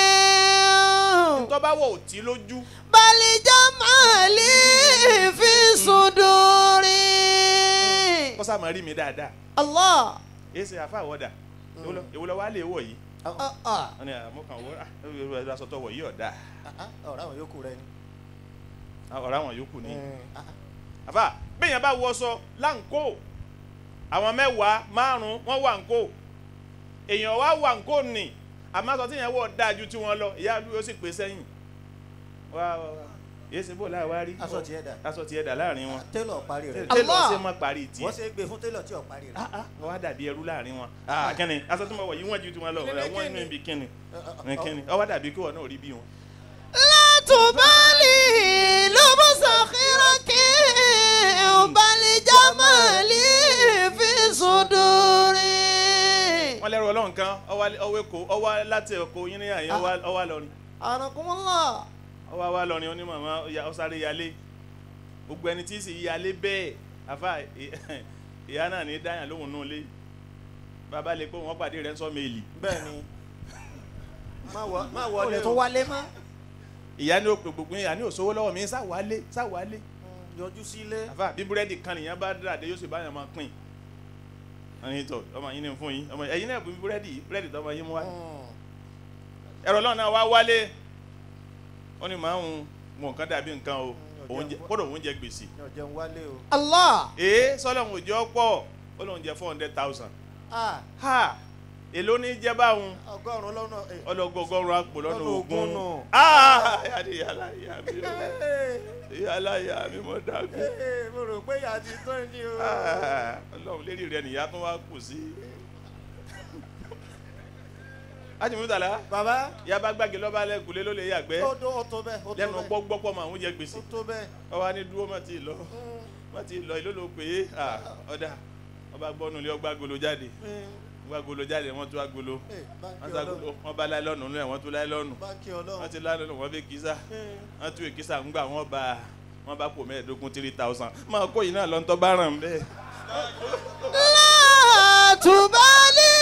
tó bá wọ̀ òtí lójú بل جمالي في صدوري kó sá máa rí mi dáadáa الله èyí ṣe àfa àwọ̀dà èwo lọ wá lè wọ̀ yìí wọ́n ní àmọ́kàn wọ́n aṣọ tó wọ̀ yìí ọ̀dà ọ̀rọ̀ àwọn yòókù rẹ ni. ọ̀rọ̀ àwọn yòókù ni. àfà bẹ́ẹ̀yàn bá wọṣọ láǹkó àwọn mẹ́wàá márùn-ún wọ́n wà ǹkó èèyàn wá wà ǹkó nì àmọ́ aṣọ tí yẹn wọ̀ dáa ju tiwọn lọ ìyá àdúgbò sì pé sẹ́yìn wá wá wá èyí ṣe bó láà wá rí aṣọ tiẹ̀ dà. aṣọ tiẹ̀ dà láàrin wọn télọ̀ parí rẹ̀. tẹ́lọ̀ Allah. ṣe mọ́ parí tiẹ̀ wọ́n ṣe é gbé fún télọ̀ tí ò parí rẹ̀. ah ah wọ́n wá dàbí ẹrú láàrin wọn ah kẹ́ni aṣọ tí mo wọ̀ yìí wọ́n ju tiwọn lọ Kíni, wọ́n kíni? inú ibi kíni ní kíni ó wá dàbí kí wọ́n náà rí bí wọn. لا تبالي لبس خيرك بل جمالي في صدوري wọ́n lẹ́rù ọlọ́run kan ọwọ́ èkó ọwọ́ láti èkó yín ní àyè ọwọ́ lọ́rin أنكم الله ọwọ́ wa lọ́rin ó ní màmá ó sáré yálé gbogbo ẹni tí ì sì yálé bẹ́ẹ̀ àfa ìyá náà ní dáyà lóhùn náà lé bàbá lè pé wọ́n pàdé rẹ̀ ń sọ méèlì bẹ́ẹ̀ ni má wọ- má ó wọlé lè o. tó wálé mọ́ ìyá ní ó pe gbogbo yín àní òṣòwò lọ́wọ́ mi sáwálé sáwálé yọjú sílé. àfa bí búrẹ́dì kan nìyẹn bá dàdé yóò sì bá yàn máa pín ẹyin tọ ọmọ yín ní fún yín ọmọ ẹyin náà bí búrẹ́dì búrẹ́dì tọmọ yín mú wá ẹ̀rọ náà náà wá wálé ó ní màá ń mọ nǹkan dàbí nǹkan o oúnjẹ kódà oúnjẹ gbèsè yọ jẹun wálé o. الله ee sọlọ́run òjò pọ̀ ó lóun jẹ four hundred thousand Ah, ha èló ní jẹ́ báwọn ọgọ́rùn-ún lọ́nà. eh, ọlọ́gọ́gọ́rùn àpò lọ́nà Lọ́nà ogún ogún nù. ah yàrá yàrá ìyá mi o eh, yàrá ìyá mi mọ̀ dàgbé eh, mo rò pé ìyá ti tán ni o. Ah, ọlọ́run lérí rẹ nìyá tó wá kù sí. ajimutala bàbá yaba gbàgé lọ́ba lẹ́kùlé ló lè yàgbẹ́ ó tó ó tó bẹ́ẹ̀ ó tó lẹ́nu bẹ́ẹ̀ gbọ́gbọ́pọ̀ mọ̀ àwọn jẹ gbèsè ó tó bẹ́ẹ̀. ọba ní dúró má ti lọ má ti lọ ìlú ló pè é ah, ọ̀dà ọba gbọ́nu ilé ọgbà golo jáde wọ́n agolo jáde wọ́n tún agolo Eh, báńkì wọ́n tún agolo ọlọ́run wọ́n bá láìlọ́nù nínú ẹ̀ wọ́n tún láìlọ́nù báńkì wọ́n ọlọ́run ti láìlọ́nù wọ́n fi kísà Eh, wọ́n tún èkísà ń gbà wọ́n bá wọ́n bá pò mẹ́ẹ̀ẹ́dógún three thousand máa kó yìí náà lọ́ntọ́ bá ràn bẹ́ẹ̀. لا تبالي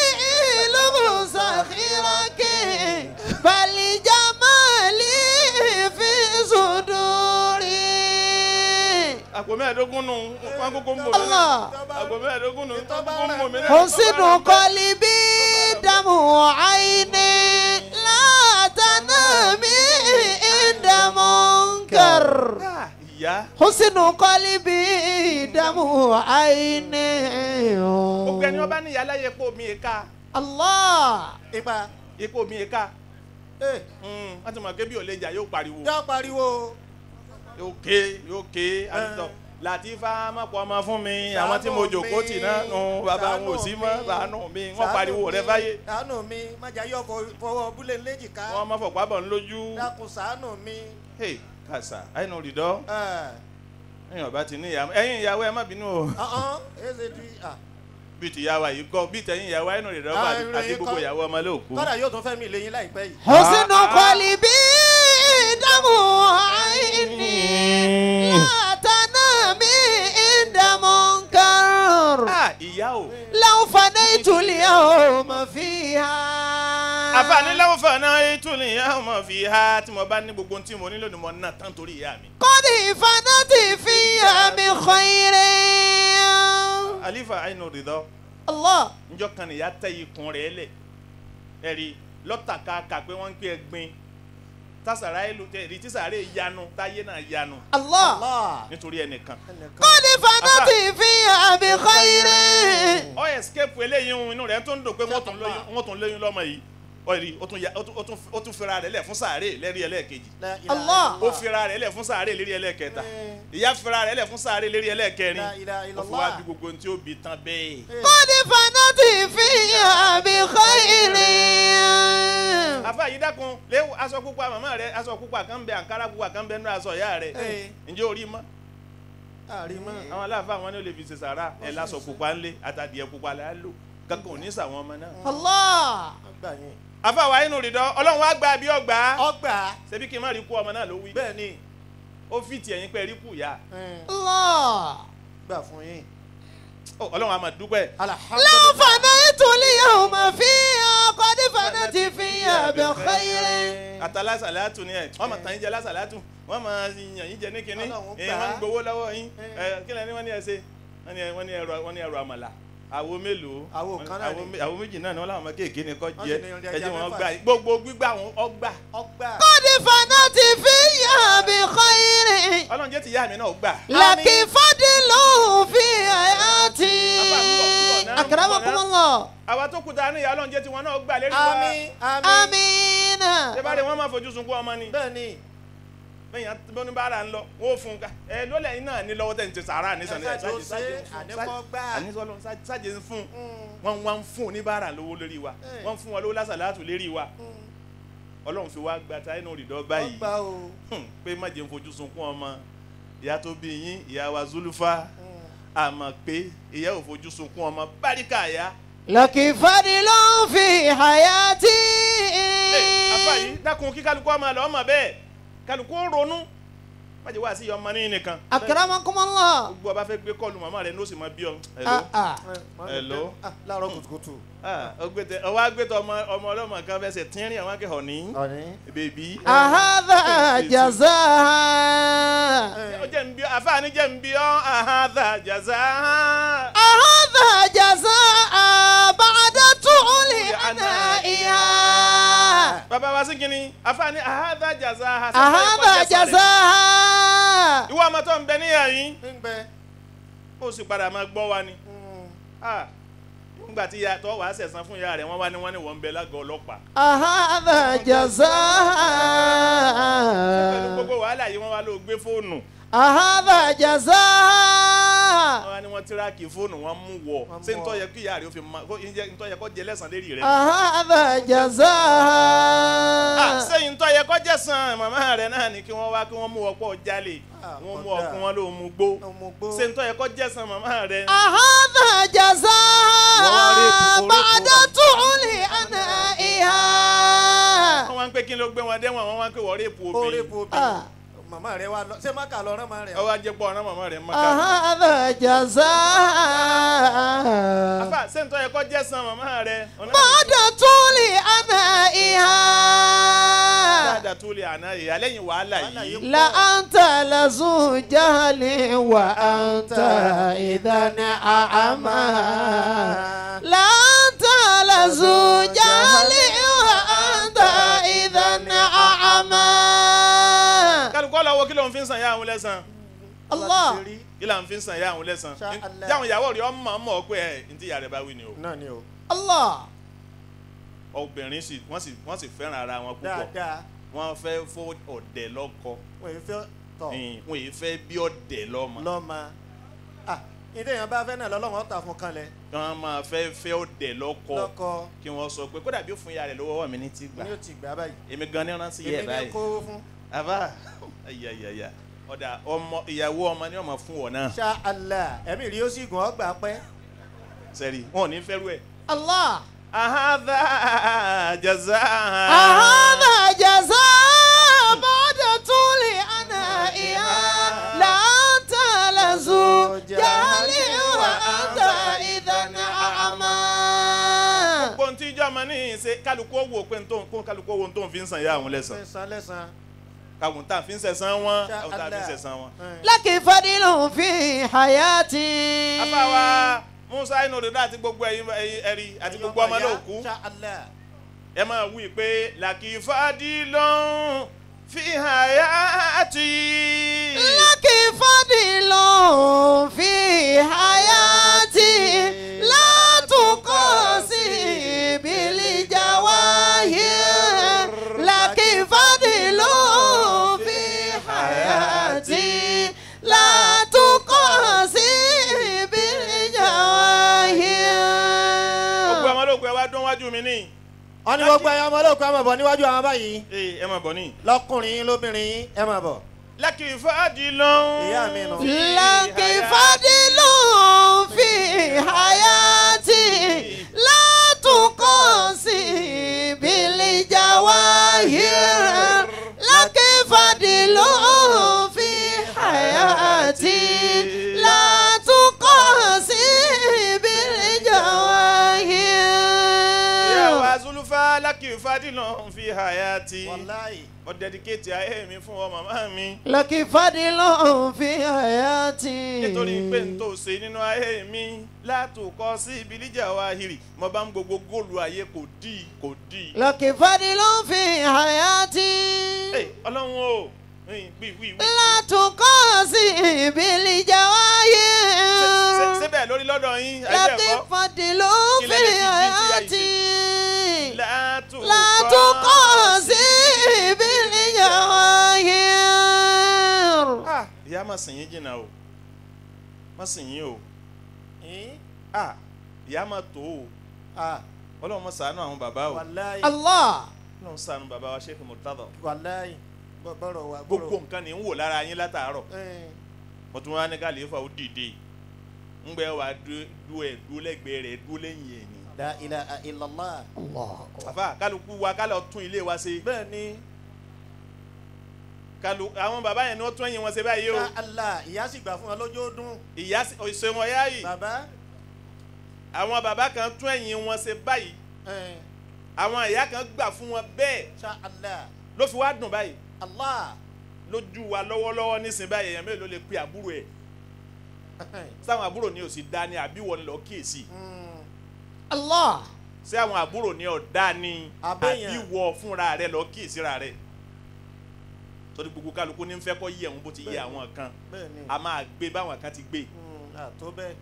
لمسخرك بل جمالي في صدوري àpò mẹ́ẹ̀ẹ́dógún nù wọ́n kókó ń bò mí Allah. náà àpò mẹ́ẹ̀ẹ́dógún nù wọ́n kókó ń bò mí náà. حسن قلبي دمع عيني لا تنامي عند منكر Ah, ìyá حسن قلبي دمع عيني gbogbo ẹni wọ́n bá ní ìyá láyé epo mi èka الله ipa epo mi èka eh, wọ́n ti mọ̀ pé bí ò lè jà yóò pariwo yọ pariwo yóò ké yóò ké àtúntò Latifa mọ̀pọ̀ ọmọ fún mi àwọn tí mo jòkó tì náà nù bàbá wọn ò sí mọ́ bàánù mi wọ́n pariwo rẹ fáyé ṣàánú mi májà yọ fọ- fọwọ́ búlẹ̀ léjìká wọ́n mọ̀ fọ̀pá bọ̀ ń lójú. dákun ṣàánú mi. Hey, kàṣà àìnù rìdọ́ Eh, ẹ̀yin ọba ti ní ìyàwó ẹ̀yin ìyàwó ẹ má bínú o ọ̀hún èsè di ah, bí ti ìyàwó yìí kọ́ bí tẹ̀yìn ìyàwó àìnù rìdọ́ Ah, àti ìròyìn gbogbo kọ́. ìyàwó ọmọ lóòkú. kọ́dà yóò tún fẹ́ mi lẹ́yìn láìpẹ́ yìí. حسن Ah, ah. قلبي دمع عيني لا تنامي عند منكر Ah, ìyá o لو فنيت اليوم فيها àfààní lẹ́wọ̀n fàánà ètùlù ìyá ọmọ fi ha tí mo bá ní gbogbo ohun tí mo nílò ni mo ná tán torí ìyá mi. قد فنت فيها بخير àlífà àìnù rìdọ́ الله njọ́ kan nìyá tẹ ikùn rẹ̀ lẹ̀ ẹ̀rí lọ́tàkàkà pé wọ́n ń pè é gbin tásàrà ìlú ẹ̀rí tísàrè yanu táyé náà yanu الله Allah. nítorí ẹnìkan. ẹnìkan. قد فنت فيها بخير ọ escape eléyìí ohun inú rẹ̀ tó ń dùn pé wọ́n tún lóyún wọ́n tún lóyún lọ́mọ yìí ọ̀rí ó tún ya- ó tún- ó tún ó tún fira rẹ̀ lẹ̀ fún sàárè lérí ẹlẹ́ẹ̀kejì La ilaha Allah. ó illallah. fira rẹ̀ lẹ̀ fún sàárè lérí ẹlẹ́ẹ̀kẹta Eh. ìyá fira rẹ̀ lẹ̀ fún sàárè lérí ẹlẹ́ẹ̀kẹrin La ilaha ó fi illallah. wá bí gbogbo ohun tí ó bí tán bẹ́ẹ̀. Eh, قد فنت فيها بخير àfa yìí dákun léwu aṣọ pupa màmá rẹ aṣọ pupa kan bẹ àǹkárá pupa kan bẹ nínú aṣọ ìyá rẹ Eh. ǹjẹ́ orí mọ́ àrímọ́. àwọn aláàfáà wọn ni ó lè fi ṣe sàrà ẹ̀ lásọ pupa ńlẹ̀ àtàdìẹ pupa là á lò kankan ò ní sàwọn ọmọ náà. الله ọgbà yẹn. àfa wa inú rìndọ́ ọlọ́run wá gba bí ọgbà ọgbà ṣebí kí n má rí kú ọmọ náà ló wí bẹ́ẹ̀ ni ó fi tiẹ̀ yín pé rí kú ìyá eh, الله gbà fún yín. Ó, ọlọ́run a máa dúpẹ́ لو alhamdulilayi. فنيت اليوم فيها قد فنت فيها بخير àtàlásàlátù ni ẹ wọ́n máa tàn yín jẹ lásàlátù wọ́n máa yàn yín jẹ ní kinní Ọlọ́run ẹ gbà á. wọ́n ń gbowó lọ́wọ́ yín Eh. ẹ kí lẹ́ni wọ́n ní ẹ ṣe wọ́n ní ẹ- wọ́n ní ẹrọ wọ́n ní ẹrọ àmàlà àwo mélòó Àwo kan náà Àwo ni. mé- àwo méjì náà ni wọ́n láwọn ọmọ kéèké ni kọ́ Wọ́n jẹ sì ní oúnjẹ ẹjẹ ẹja wọn mẹ́fà gbà sí. gbogbo gbígbà wọn ọgbà ọgbà. قد فنت فيها بخير ọlọ́run jẹ́ ti yá mi náà gbà لك فضل في حياتي Àbá, ń bọ̀, ń bọ̀ náà, ń bọ̀ أكرمكم náà. الله àwa tó kù ta ní ìyá ọlọ́run jẹ́ ti wọn náà gbà lérí wa àmín àmín. آمين ṣé bá rí wọn máa fojú sunkún ọmọ ni bẹ́ẹ̀ ni bẹ́ẹ̀ yẹn ní bára ń lọ wọ́n ó fún un ká ẹ lólẹ̀ yín náà ní lọ́wọ́ tẹ̀ ń ti sàárà ní sàn Ẹ ṣáàjì ó ṣe, àníkọ́ gbà. ànísọ́lọ́ sájẹ ń fún un Mm, wọ́n wá ń fún oníbàárà lówó lórí wa Eh. wọ́n ń fún wọn lówó lásàlátù lérí wa mm, ọlọ́run fi wá gba táyé náà rìndọ́ báyìí ọgbà o. Hmm, pé má jẹ́ ń fojú sunkún ọmọ ìyá tó bí yín ìyá wa Zulufa Mm, àmọ́ pé ìyá ò fojú sunkún ọmọ báríkà yá لك فضل في حياتي afa yìí dákun kí kálukú ọmọ lọ ọmọ bẹ́ẹ̀ kálukú ó ronú má jẹ́ wá sí ọmọ ní nìkan أكرمكم الله gbogbo ọba fẹ́ gbé kọ́ọ̀lù màmá rẹ̀ ní ó sì máa bí ọ. آه آه. eh, Hello? ah, láàárọ̀ kùtùkùtù. ọgbẹ́tẹ ọwọ́ agbẹ́tọ̀ ọmọ ọmọ ọlọ́mọ kan fẹsẹ̀ tínrín àwọn akẹ́kọ̀ọ́ ní ọ̀ní. bèbí. أهذا جزاء ó jẹ́ nbí àfáàní jẹ́ nbí ọ́ àhàdà jàzá. أهذا جزاء بعد طول عنائها bàbá wa sí kínní àfáàní àhàdà jàzá. أهذا جزاء ìwọ ọmọ tó ń bẹ níyà yín ń gbẹ. ó sì padà máa gbọ́ wa ni. Mm, Ah, nígbà tí ìyá tó wàá sẹ̀sán fún ìyá rẹ̀ wọ́n wá ní wọ́n ní wọ́n ń bẹ lágọ̀ọ́ ọlọ́pàá. أهذا pẹ̀lú جزاء gbogbo wàhálà yìí wọ́n wá ló gbé fóònù. أهذا جزاء wọ́n á ní wọ́n tíráàkì fóònù wọn mú wọ̀ Wọ́n mú ṣé wọ̀. ntọ́ yẹ kí ìyá rẹ̀ ó fi ma kó ǹjẹ́ ntọ́ yẹ kó jẹ lẹ́sàn lérí rẹ̀. هذا Ah, جزاء sẹ́yìn ntọ́ yẹ kó jẹ́ sàn màmá rẹ̀ náà ni kí wọ́n wá kí wọ́n mú ọ̀pọ̀ jalè Ah, wọ́n mú kódà. ọkùn wọn ló mú gbó Ọmọ gbó. ṣé ntọ́ yẹ kó jẹ́ sàn màmá rẹ̀. هذا جزاء وورث- بعد طول أنائها wọ́n wá ń pé kí ló gbé wọn dẹ́wọ̀n wọ́n wá ń pé wọ́n rèépù ó rí obìnrin bu Ah. màmá rẹ wa lọ ṣé má kà lọ rán màmá rẹ. ọwọ́ ajẹ́pọ̀ ọ̀ràn màmá rẹ̀ mọ́ká. هذا جزاء afa ṣé ntọ́ yẹ kó jẹ́ sàn màmá rẹ̀. ọ̀nà بعد طول أنائها dáadáa tó lè àná yìí alẹ́yìn wàhálà Wàhálà yìí. yìí. لأنت لذو جهل وأنت إذا أعمى لأنت لذو جهل وأنت إذا أعمى kálukọ́ lọ wo kí ló ń fi sàn yá àwọn lẹ́sàn الله kí là ń fi sàn yá àwọn lẹ́sàn Sha Allah. jáwọn ìyàwó rẹ̀ ọmọ ọmọ ọkọ ẹ̀ ntí ìyá rẹ̀ bá wí ni o náà ni o الله obìnrin sì wọ́n sì wọ́n sì fẹ́ràn ara wọn púpọ̀ dáadáa wọ́n fẹ́ fọ́ ọ̀dẹ̀ lọ́kọ wọ́n yìí fẹ́ tọ̀ Ẹ̀yìn, wọ́n yìí fẹ́ bí ọ̀dẹ̀ lọ́mọ lọ́mọ. ah ìdí èèyàn bá fẹ́ náà lọ́lọ́wọ́n ta fún kanlẹ̀ wọ́n máa fẹ́ fẹ́ ọ̀dẹ̀ lọ́kọ lọ́kọ kí wọ́n sọ pé kódà bí ó fún ìyá rẹ̀ lọ́wọ́ mi ní ti gbà ni ó ti gbà báyìí. èmi gan ni rántí yẹ èmi ní báyìí kó fún àbá ayayaya ọ̀dà ọmọ ìyàwó ọmọ ni ọmọ fún wọn náà ṣá Allah ẹ̀mí rí ó sì gùn ọ́ gbà pẹ́. sẹ́rí wọn ò ní fẹ́rù ẹ̀. الله ahadha jaza. هذا جزاء بعد طول أنائها لا أنت لذو جهل وأنت إذا أعمى gbogbo ntí ìjọ ọmọ ní ṣe kálukú owó pé ntó kó kálukú owó ntó fi ń san ìyá àwọn lẹ́sàn lẹ́sàn lẹ́sàn. káwọn tá a fi ń sẹ̀sán wọn Ṣá káwọn tá a fi ń Allah. sẹ̀sán wọn. لك فضل في حياتي afáwa musa inú rẹ̀ àti gbogbo ẹ̀yin ẹ̀yin ẹ̀rí àti gbogbo ọmọ náà kú ṣá Allah. ẹ máa wí pé làkìfàdí lọ́n fi hayati. لك فضل في حياتي لا تقاسي بالجواهر لك فضل في حياتي لا تقاسي gbogbo بالجواهر ọmọ lóògùn ẹ wá dún wájú mi ní. wọ́n ní gbogbo ẹ̀yàn ọmọlóòkú ẹ̀ máa bọ̀ níwájú àwọn báyìí ee ẹ máa bọ̀ ní. lọ́kùnrin yín lóbìnrin yín ẹ̀ máa bọ̀. làkìfàdí lọ́n. Ìyá mi nù. لك فضل في حياتي لا تقاسي بالجواهر لك فضل في حياتي لا تقاسي ìyá wa بالجواهر zulufa làkìfàdí lọ́n fi hayati. wàláyì. ó dẹ́díkéètì ayé mi fún ọ màmá mi. لك فضل في حياتي nítorí pé n tó ṣe nínú ayé mi látòkọ sí ìbílíjà wa hìrì mo bá ń gbogbo góòlù ayé kò dì kò dì. لك فضل في حياتي Ẹ, ọlọ́run o wí wí wí. لا تقاسي Ṣé- بالجواهر ṣé bẹ́ẹ̀ lórí lọ́dọ̀ yín ayé لك ẹ̀kọ́. فضل Kí في lẹ lè fi bí ti ayé حياتي látòkọ لا تقاسي بالجواهر Ah, ìyá má sìn yín jìnnà o má sìn yín o Yín? Ah, ìyá má tó o ah ọlọ́run má ṣàánú àwọn bàbá o wàláyì. الله ọlọ́run ṣàánú bàbá wa Sheikh Murtada wàláyì. Bọ́- bọ́rọ̀ wa gbogbo nǹkan ní ń wò lára yín látàárọ̀ Ẹ̀, mo tún wá ní kàlífà ó dìde ńgbẹ́ wa dú ẹ̀ dú lẹ́gbẹ̀ẹ́ rẹ̀ dú lẹ́yìn ẹ̀ ni. la ilaha illallah. àfa kálukú wa kálọ̀ tún ilé wa ṣe bẹ́ẹ̀ ni kálu àwọn bàbá yẹn ni wọ́n tún ẹ̀yìn wọn ṣe báyìí o ṣá Allah ìyá sì gbà fún wọn lójó dún. ìyá ìṣe wọn yá yìí bàbá. àwọn bàbá kan tún ẹ̀yìn wọn ṣe báyìí ẹ̀, àwọn ìyá kan gbà fún wọn bẹ́ẹ̀ ṣá Allah. ló fi wá dùn báyìí Allah. lójú wa lọ́wọ́lọ́wọ́ nísìnyí báyìí èèyàn mélòó ló lè pe àbúrò ẹ̀ sáwọn àbúrò ni ò sì dá ní àbí wọn lọ kíyèsí Mm, الله ṣé àwọn àbúrò ni ọ̀dá ni Àbẹ́yàn. àbí wọ fúnra rẹ lọ kíyèsí ra rẹ torí gbogbo kálukú ní fẹ́ kọ́ yẹ òun bó ti yẹ àwọn kan bẹ́ẹ̀ ni. a máa gbé báwọn kan ti gbé Mm, àtó bẹ́ẹ̀.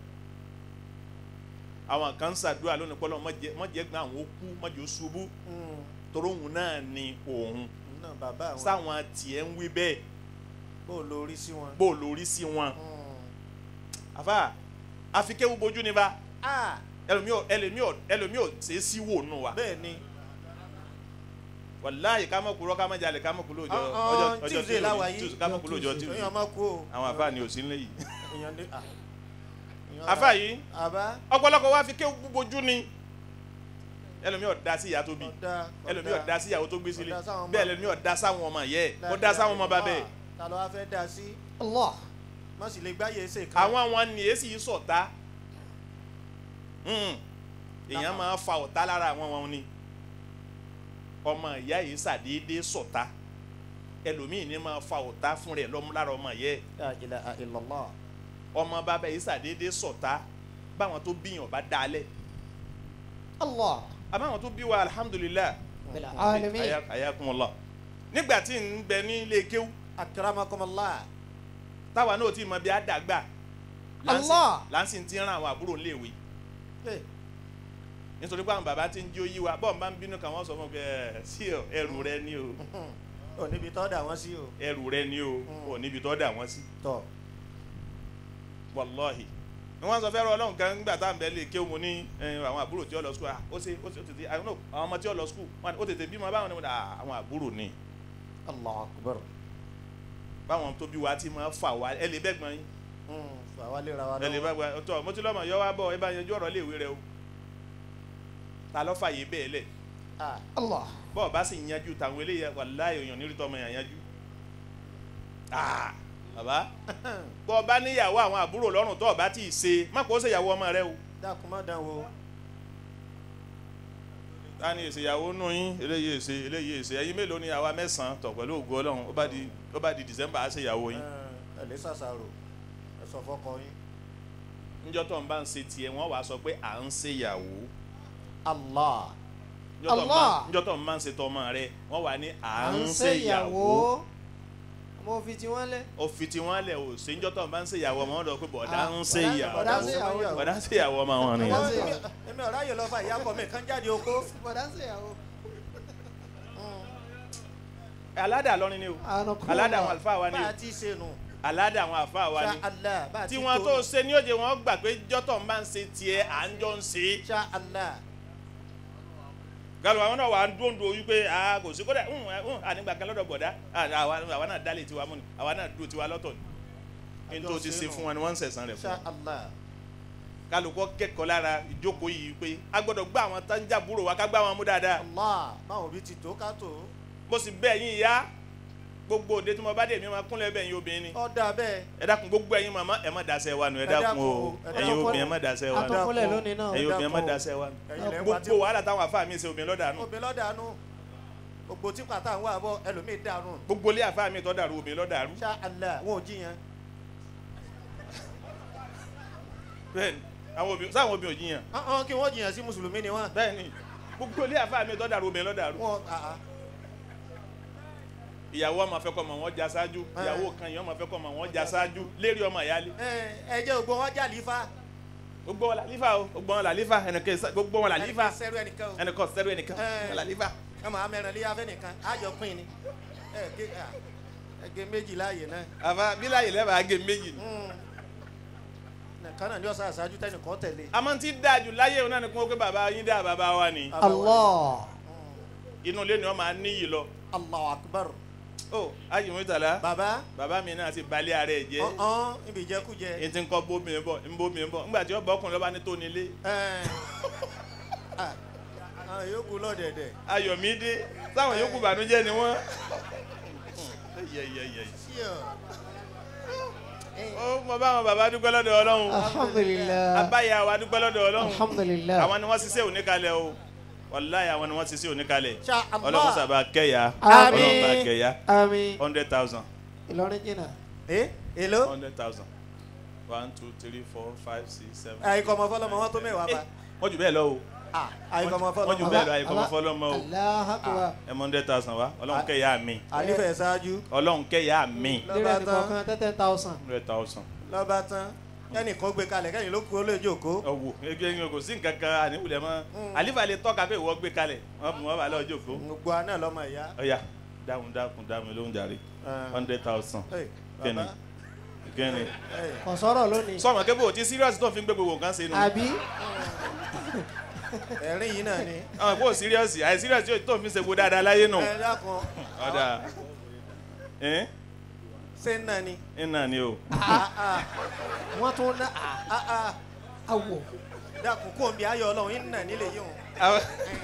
àwọn kan ń ṣàdúrà lónìí pọ́lọ́ mọ̀jẹ̀ gbọ́n àwọn ó kú mọ̀jẹ̀ ó ṣubú Mm, torí òun náà ni òun náà bàbá àwọn. sáwọn tiẹ̀ ń wí bẹ́ẹ̀ bó o lórí sí wọn. bó o lórí sí wọn Mm, àfa àfikéwu bojú ni bá ah ẹlòmíì ò ẹlòmíì ò ẹlòmíì ò ṣe é sí wò nù wa bẹ́ẹ̀ ni wàláyé ká mọ̀ kúrọ́ ká mọ̀ jalè ká mọ̀ kúrò ọjọ́ ọ̀hún ọjọ́ tíwìsì làwà yìí Tuesday, ká mọ̀ kúrò ọjọ́ èèyàn Tuesday máa kú o àwọn àfa ni ò sí nílé yìí èèyàn ní ah èèyàn àfa ra- yìí àbá ọ̀pọ̀lọpọ̀ wa fi kéwu bojú ni ẹlòmíì ò da sí ìyá tó bí ọ̀dà ẹlòmíì ò da sí ìyàwó tó gbé sílé Ọ̀dà sáwọn ọmọ. bẹ́ẹ̀ ẹlòmíì ò da sáwọn ọmọ yẹ ó da sáwọn ọmọ bàbá ẹ̀ ta ló wá fẹ́ dá sí Allah. má sì lè gbáyé ṣe kan àwọn àwọn ni èsì yìí sọ̀tá Hmm. èèyàn máa fa ọ̀tá lára àwọn wọn ni ọmọ ìyá yìí ṣàdédé sọ̀tá ẹlòmíì ní máa fa ọ̀tá fún rẹ̀ lọ́mú lára ọmọ yẹ La ilaha illallah ọmọ bàbá yìí ṣàdédé sọ̀tá báwọn tó bíyàn bá dalẹ̀ Allah. àbáwọn tó bí wa alhamdulilayi Bil alamin. Aya- ayakumullah nígbà tí ń bẹ ní ilé kéwú akramakumullah táwa náà ti mọ bí a dàgbà Allah. láǹsì ti rán àwọn àbúrò léèwé Eh, nítorí pé àwọn bàbá ti ń jó yí wa bọ́ọ̀ bá ń bínú kan wọ́n sọ fún mi pé ẹ sí ọ ẹrù rẹ ni o ò níbi tọ́ da wọ́n sí o ẹrù rẹ ni o ò níbi tó dà wọ́n sí tọ́ wàláhì ni wọ́n sọ fẹ́ràn ọlọ́run kan nígbà tá à ń bẹ lè kéwù mo ní ẹ, àwọn àbúrò tí ó lọ skul ah ó ṣe ó ṣe ó tètè I don't know àwọn ọmọ tí ó lọ skul wọn ó tètè bímọ báwọn ni mo dà ah, àwọn àbúrò ni Allahu akbar báwọn tó bí wa ti máa fà wá ẹ lè bẹ́gbọ́n yín Hmm, fà wá lè ra wa ẹ lè bá gba ọtọ mo ti lọ́mọ yọ wá bọ̀ ẹ bá yanjú ọ̀rọ̀ léèwé rẹ o ta ló fààyè bẹ́ẹ̀ lẹ̀ ah Allah. bọ́ọ̀ bá sì yanjú tàwọn eléyà wàláhì èèyàn nírìtọ́ ọmọ yàn yanjú ah bàbá bọ́ ọ bá níyàwó àwọn àbúrò lọ́rùn tó o bá tí ì ṣe má kó o ṣèyàwó ọmọ rẹ o dákun má dán wo ta ni ìṣèyàwó nù yín eléyìí èsè eléyìí èsè ẹ̀yin mélòó ni àwa mẹ́sàn-án tọ̀ pẹ̀lú ògo ọlọ́run ó bá di ó bá di December á ṣèyàwó yín ẹ lè ṣàṣàrò ẹ sọ fọkọ yín níjọ́ tó ń bá ń ṣe tiẹ̀ wọ́n wàá sọ pé à ń ṣèyàwó Allah níjọ́ tó ń bá- Allah. níjọ́ tó ń bá ń ṣe tọmọ rẹ wọ́n wà ní à À ń ń ṣèyàwó ṣèyàwó. Mo fi tiwọn lẹ̀. ó fi tiwọn lẹ̀ ò ṣe níjọ́ tó ń bá ń ṣèyàwó ọmọ wọn lọ pé bọ̀dá Ah, ń bọ̀dá- ṣèyàwó bọ̀dá ń ṣèyàwó. bọ̀dá ń ṣèyàwó ọmọ wọn ni. Bọ̀dá ń ṣe- Èmi- èmi ọ̀rá yìí lọ fà ìyá kọ mi kan jáde oko Bọ̀dá ń ṣèyàwó. aládà lọ́rin ni o Ànàkúrò. aládà àwọn àlùfáà wa ni bá o a ti ṣe nù aládà àwọn àlùfáà wa ṣá ni Allah bá a ti tí wọn tó tó nù. ṣe ní òjò wọn gbà pé jọ́tọ̀ ń bá ń ṣe tiẹ̀ à ń jọ ń ṣe é ṣá Allah galu àwọn náà wà á dóńdó wípé a kò sí kódà ń ń ànígbà kan lọ́dọ̀ bọ̀dá à, àwa àwa náà dálé tiwa mú ni àwa náà dúró tiwa lọ́tọ̀ ni ní tó ti ṣe fún wọn ni wọ́n ń sẹ̀sán rẹ̀ ṣá fún Allah kálukọ́ kẹ́kọ̀ọ́ lára ìjókòó yìí pé a gbọ́dọ̀ gbá àwọn tá ń jàbúrò wa ká gbá wọn mú dáadáa Allah báwọn òbí ti tó ká tó mo sì bẹ̀ yín ìyá gbogbo òde tí mo bá dé mi máa kúnlẹ̀ bẹ̀ yín obìnrin ni ọ dà bẹ́ẹ̀ ẹ dákun gbogbo ẹ̀yin màmá ẹ má dasẹ́ wa nù ẹ Ẹ dákun dákun o o, ẹ ẹ̀yin dákun. obìnrin ẹ má dasẹ́ wa nù Àtọkúnlẹ̀ lónìí náà. ẹ̀yin obìnrin ẹ má dákun o. dasẹ́ wa nù ẹ̀yin lẹ́ ń wá tí gbogbo wàhálà táwọn afá mi ṣe obìnrin lọ́dà nù obìnrin lọ́dàánú gbogbo tí pàtà ń wà bọ́ ẹlòmíì dànù gbogbo ilé afá mi tọ́ dàrú obìnrin lọ́dà rú ṣá Allah wọn ò jiyàn bẹ́ẹ̀ni àwọn obìnrin sáwọn obìnrin ò jiyàn ọ̀hún kí wọ́n jiyàn sí mùsùlùmí ni wọ́n bẹ́ẹ̀ni gbogbo ilé àfa mi tọ́da obìnrin lọ́dà rú wọn àá ìyàwó ọmọ fẹ́ kọ́ ọmọ wọn já ṣáájú ìyàwó kan yìí ọmọ fẹ́ kọ́ ọmọ wọn já ṣáájú lérí ọmọ ìyálé ẹ ẹ jẹ́ ògbó wọn jà lífa gbogbo wọn làlífà o gbogbo wọn làlífà ẹnìkan ìsá- gbogbo wọn làlífà ẹnìkan sẹ́rù ẹnìkan o ẹnìkan sẹ́rù ẹnìkan Ẹ. wọn làlífà. ẹ máa mẹ́rin lé afẹ́ nìkan àjọ pín ni ẹ gé à, ẹ gé méjì láàyè náà àfa bíláyè lẹ́bàá agé méjì ni. Mm. nìkan náà ní ọ̀sán àṣáájú tẹnìkan tẹ̀lé àmọ́ tí dájú láyé òun náà ni kún ó pé bàbá yín dá bàbá wa ni Allah. inú ilé ni wọ́n máa níyì lọ. Allahu akbar ó ayé mi tàlá bàbá bàbá mi náà ti balẹ̀ ara ẹ̀ jẹ́ ọ̀hún ibi ìjẹkújẹ ètí ń kọ́ bómi bọ̀ ń bómi bọ̀ ńgbà tí ó bọ́ ọkùnrin lọ́ba ní tó nílé ẹ à, àwọn yòókù lọ́dẹ̀dẹ̀ ayọ̀mídé táwọn yòókù bànújẹ́ ni wọ́n. ṣíọ ó mọ báwọn bàbá dúpẹ́ lọ́dọ̀ ọlọ́run Alhamdulillah. abáyà wa dúpẹ́ lọ́dọ̀ ọlọ́run Alhamdulillah. àwọn ni wọ́n ṣiṣẹ́ oníkalẹ̀ o wàláyé àwọn ni wọ́n ṣiṣẹ́ oníkalẹ̀ ṣá ọlọ́run Allah sábà kẹ́yà Àmín. ọlọ́run bá kẹ́yà Àmín. hundred thousand Ìlọrin jìnnà. ẹ èlò hundred thousand one two three four five six seven. àyíkọ́ ọmọ fọlọ́mọ wọn tó mẹ́wàá bá wọ́n jù bẹ́ẹ̀ lọ o àyíkọ́ ọmọ wọ́n jù fọlọ́mọ bẹ́ẹ̀ lọ àyíkọ́ ọmọ fọlọ́mọ o Allahu Akbar. ẹ mọ hundred thousand wa ọlọ́run kẹ́yà mi àlífẹ̀ ṣáájú ọlọ́run kẹ́yà mi Lérè lọ́ba nìkan tán ten thousand. hundred thousand. lọ́ba tán kẹ́nìkan gbé kalẹ̀ kẹ́nì ló kú ó lè jókòó ọwọ ẹgbẹ́ yín kò sí nǹkan kan àníwulẹ̀ mọ́ àlífà lè tọ́ka pé ìwọ gbé kalẹ̀ wọ́n mú wọn bá lọ́ọ́ jókòó. gbogbo àná lọ́mọ ìyá ọ̀ya dáhùn dáhùn dáhùn ló ń jàre Ẹ. hundred thousand Ẹ, kẹ́ni bàbá kíni kò sọ̀rọ̀ lónìí sọmọ kébò tí serious tó fi ń gbé gbogbo nǹkan ṣe nù àbí ẹ̀rín yìí náà ni. àwọn kò serious àì serious yóò tó fi ń ṣe gbogbo dáadáa láyé nù ẹ dákun ọ̀dà ẹ̀ ṣé ń náà ni. ẹ̀ náà ni o wọ́n tún ná Ah, ah, àwọ̀ dákun kó o bí ayọ̀ ọlọ́run ń nà nílé yìí o. Àwọn-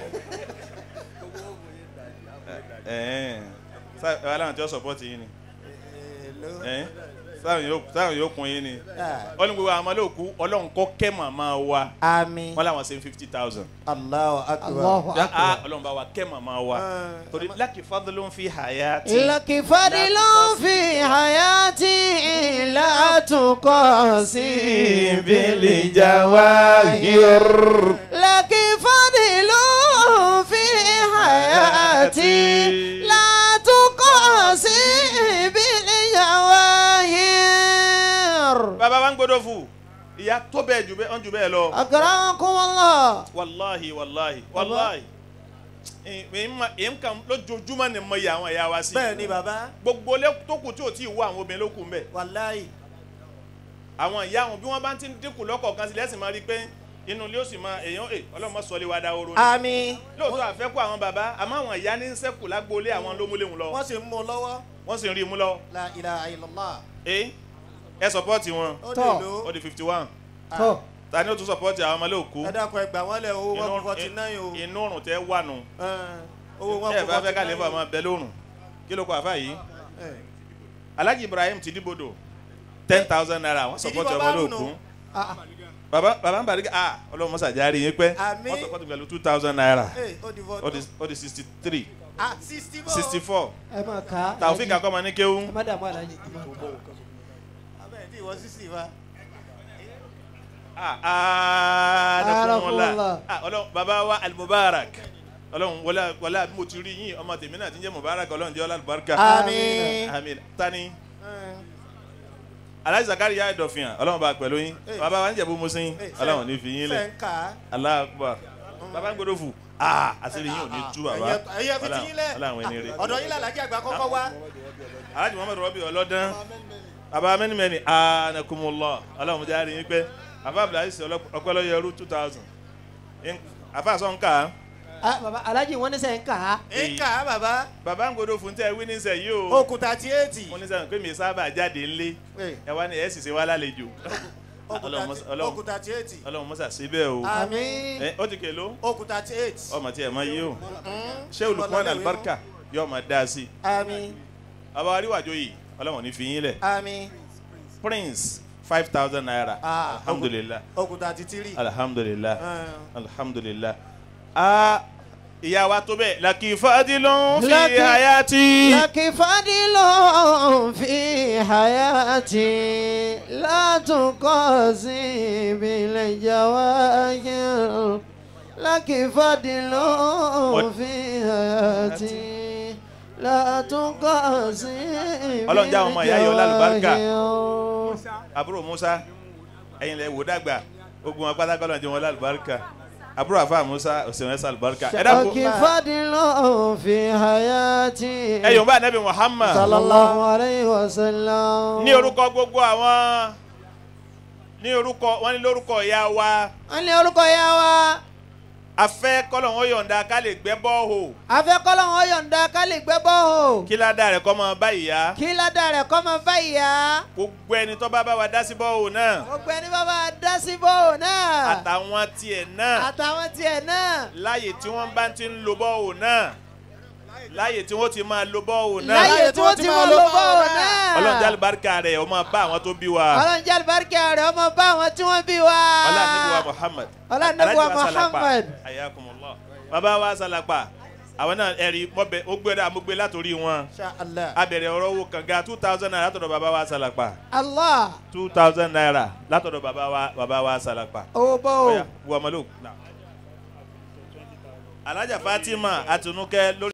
ẹ̀ ẹ̀ aláwọn tí ó support yín ni Èló. ẹ̀ sáwọn yóò sáwọn yóò kún yín ni Ah, wọ́n ní gbogbo àwọn ọmọlẹ́òkú ọlọ́run kọ́ kẹ́ màmá wa àmín. wọ́n làwọn ṣe fifty thousand Allahu akbar. Allahu ah akbar. ọlọ́run bá wa kẹ́ màmá wa Ah, torí lákì fadlun fi hayati لك فضل في حياتي لا تقاسي بالجواهر لك فضل في حياتي لا تقاسي بالجواهر bàbá wa ń gbọdọ̀ fún ìyá tó bẹ́ẹ̀ jù bẹ́ẹ̀ ọ̀n jù bẹ́ẹ̀ lọ أكرمكم الله wàláhi wàláhi wàláhi èyí kan lójoojúmọ́ ni mo yà àwọn ẹ̀yà wa sí bẹ́ẹ̀ ni bàbá gbogbo lé tó kù tí ò tí ì wọ àwọn obìnrin ló kù ń bẹ̀ wàláyì. àwọn ìyá wọn bí wọ́n bá ti ń dínkù lọ́kọ̀ọ̀kan sí lẹ́sìn máa rí i pé inú ilé ó sì máa èèyàn è ọlọ́mọ sọ lé wa dá oró ni àmín. lóòótọ́ àfẹ́kù àwọn bàbá àmọ́ àwọn ìyá ní ń sẹ́kù lágbóolé àwọn ló múlé wọn lọ wọ́n sì ń mú un lọ́wọ́. wọ́n sì ń rí i mú lọ la ilaha illallah. ẹ ẹ sọpọ́ọ̀tì wọn ó Tọ́. lè lò ó di fifty one tó ta ni ó tún sọpọ́ọ̀tì àwọn ọmọlé òkú ẹ dákun ẹ gbà wọ́n lẹ̀ owó wọn Inú- kú forty nine o. inú òrùn tẹ wà nù Ẹ̀, owó wọn ẹ kú bá fẹ́ forty ká lè nine fà o. máa bẹ lórùn kí ló kọ àfà yìí Ẹ̀, alhaji ibrahim ti dìbòdò ten thousand naira wọ́n Ti di sọpọ́ọ̀tì bàbá ọmọlé nù. òkú baba baba ń bari ah ọlọ́run mọ́sá járe yín pẹ́ Àmín. wọ́n sọpọ́ọ̀tì pẹ̀lú two thousand naira ẹ̀, ó di ó vote. di ó di sixty three ah sixty bọ́. sixty four ẹ máa kà á taofik akọ́mọ ní kéwú ẹ má dààmú alájí abẹ́rẹ́ tí ìwọ sixty fa. ah ah dẹkùnmọ́lá Arakunla. ah ọlọ́run baba wa alimubarak ọlọ́run wọlé wọlé bí mo ti rí yín ọmọ tèmi náà ti ń jẹ́ mubarak ọlọ́run jẹ́ ọlá alibarika àmín. àmín tani Ẹ̀, alhaji zakari yá ìdọ̀fìyàn ọlọ́run bá pẹ̀lú yín Eh. baba wa ń jẹ̀bú musin ẹ̀, ọlọ́run ní fi yín lẹ̀ fẹ́ ń kà á. Allahu Akbar baba ń gbọdọ̀ fù ah àṣírí yín ò ní tú baba ẹ̀yẹ ẹ̀yẹ fi ti yín lẹ̀. ọlọ́run ẹni rẹ̀ ọ̀dọ̀ yín làlájì àgbà kọ́kọ́ wá. alhaji muhammadu rabi ọlọ́dán baba mẹ́nimẹ́ni anakumullah ọlọ́run jẹ́ àárín yín pẹ́ afa abdulaziz ọpẹlọyẹrú two thousand afa sọ̀nkà Ah, baba alájí wọn ní sẹ́yìn kà á ń kà á bàbá. baba ń gbọdọ̀ fún tẹ́ wí ní sẹ́ yìí o okùn thirty eight. mo ní sẹ́yìn pé mi sábà jáde ńlé Ẹ̀, ẹ wá ní ẹ̀ sì ṣe wá lálejò okùn Ọlọ́run 30 mọ́sá- Ọlọ́run- okùn thirty eight. ọlọ́run mọ́sà síbẹ̀ o àmín. ẹ ó ti kèló okùn thirty eight. ọmọ tí ẹ mọ yìí o ṣé olùkọ́ alibarika yóò máa dá sí i àmín. bàbá aríwájú yìí ọlọ́run ní fi yín lẹ̀ àmín. prince five thousand naira Ah, alhamdulilah okùn thirty three. alhamdulilah Ẹ̀, alhamdulilah ah ìyá wa tó bẹ́ẹ̀ laki fadilun fi Laki- hayati لك فضل في حياتي لا تقاسي بالجواهر لك فضل في حياتي لا تقاسي Ọlọ́run já àwọn ọmọ ìyá yìí ọlá àlùbáríkà. بالجواهر àbúrò musa ẹ̀yin lẹ wò dàgbà ogun wọn pátákọ́ lọ́nà tí wọ́n lálùbáríkà àbúrò àfa musa òsèwọ̀n ẹ̀sà àlùbáríkà ẹ dàpọ̀ لك فضل في حياتي ẹ̀yọ̀ bá anabi muhammad صلى الله عليه وسلم ní orúkọ gbogbo àwọn ní orúkọ wọn ní lórúkọ ìyá wa wọ́n ní orúkọ ya wa afẹ́ kọ́lọ̀ wọn yọ̀ǹda ká lè gbẹ́ bọ́ọ̀hù afẹ́kọ́lọ́ wọn yọ̀ǹda ká lè gbẹ́ bọ́ọ̀ kí ládàá rẹ̀ kọ́ mọ báyìí yá kí ládàá rẹ̀ kọ́ máa bá ìyá gbogbo ẹni tó bá bá wa dá sí bọ́ọ̀hù náà gbogbo ẹni bá bá dá sí bọ́ọ̀ náà àtàwọn tiẹ̀ náà àtàwọn tiẹ̀ náà láyè tí wọ́n bá ti ń lo bọ́ọ̀hù náà láyè tí wọ́n ti máa lo bọ́ọ̀hù náà láyè tí wọ́n ti máa lo bọ́ọ̀ náà ọlọ́run jálè barika rẹ̀ ó máa bá àwọn tó bí wa ọlọ́run jẹ́ àlùbáríkà rẹ̀ ọmọ bá àwọn tí wọ́n bí wa ọlá níbi wa muhammad Ọlá níbi wa Alhaji Salapa. Muhammad. ayakumullah bàbá wa salapa àwọn náà ẹ̀rí mọ́bẹ ó gbé dáa mo gbé látòrí wọn Insha Allah. abẹ̀rẹ̀ ọ̀rọ̀ owó kànga two thousand naira látọ̀dọ̀ bàbá wa salapa Allah two thousand naira látọ̀dọ̀ bàbá wa bàbá wa salapa. owó bọ́ọ̀. Ọya, wọ ọmọlúù. Alájà Fatima Àtinúkẹ́ lórí.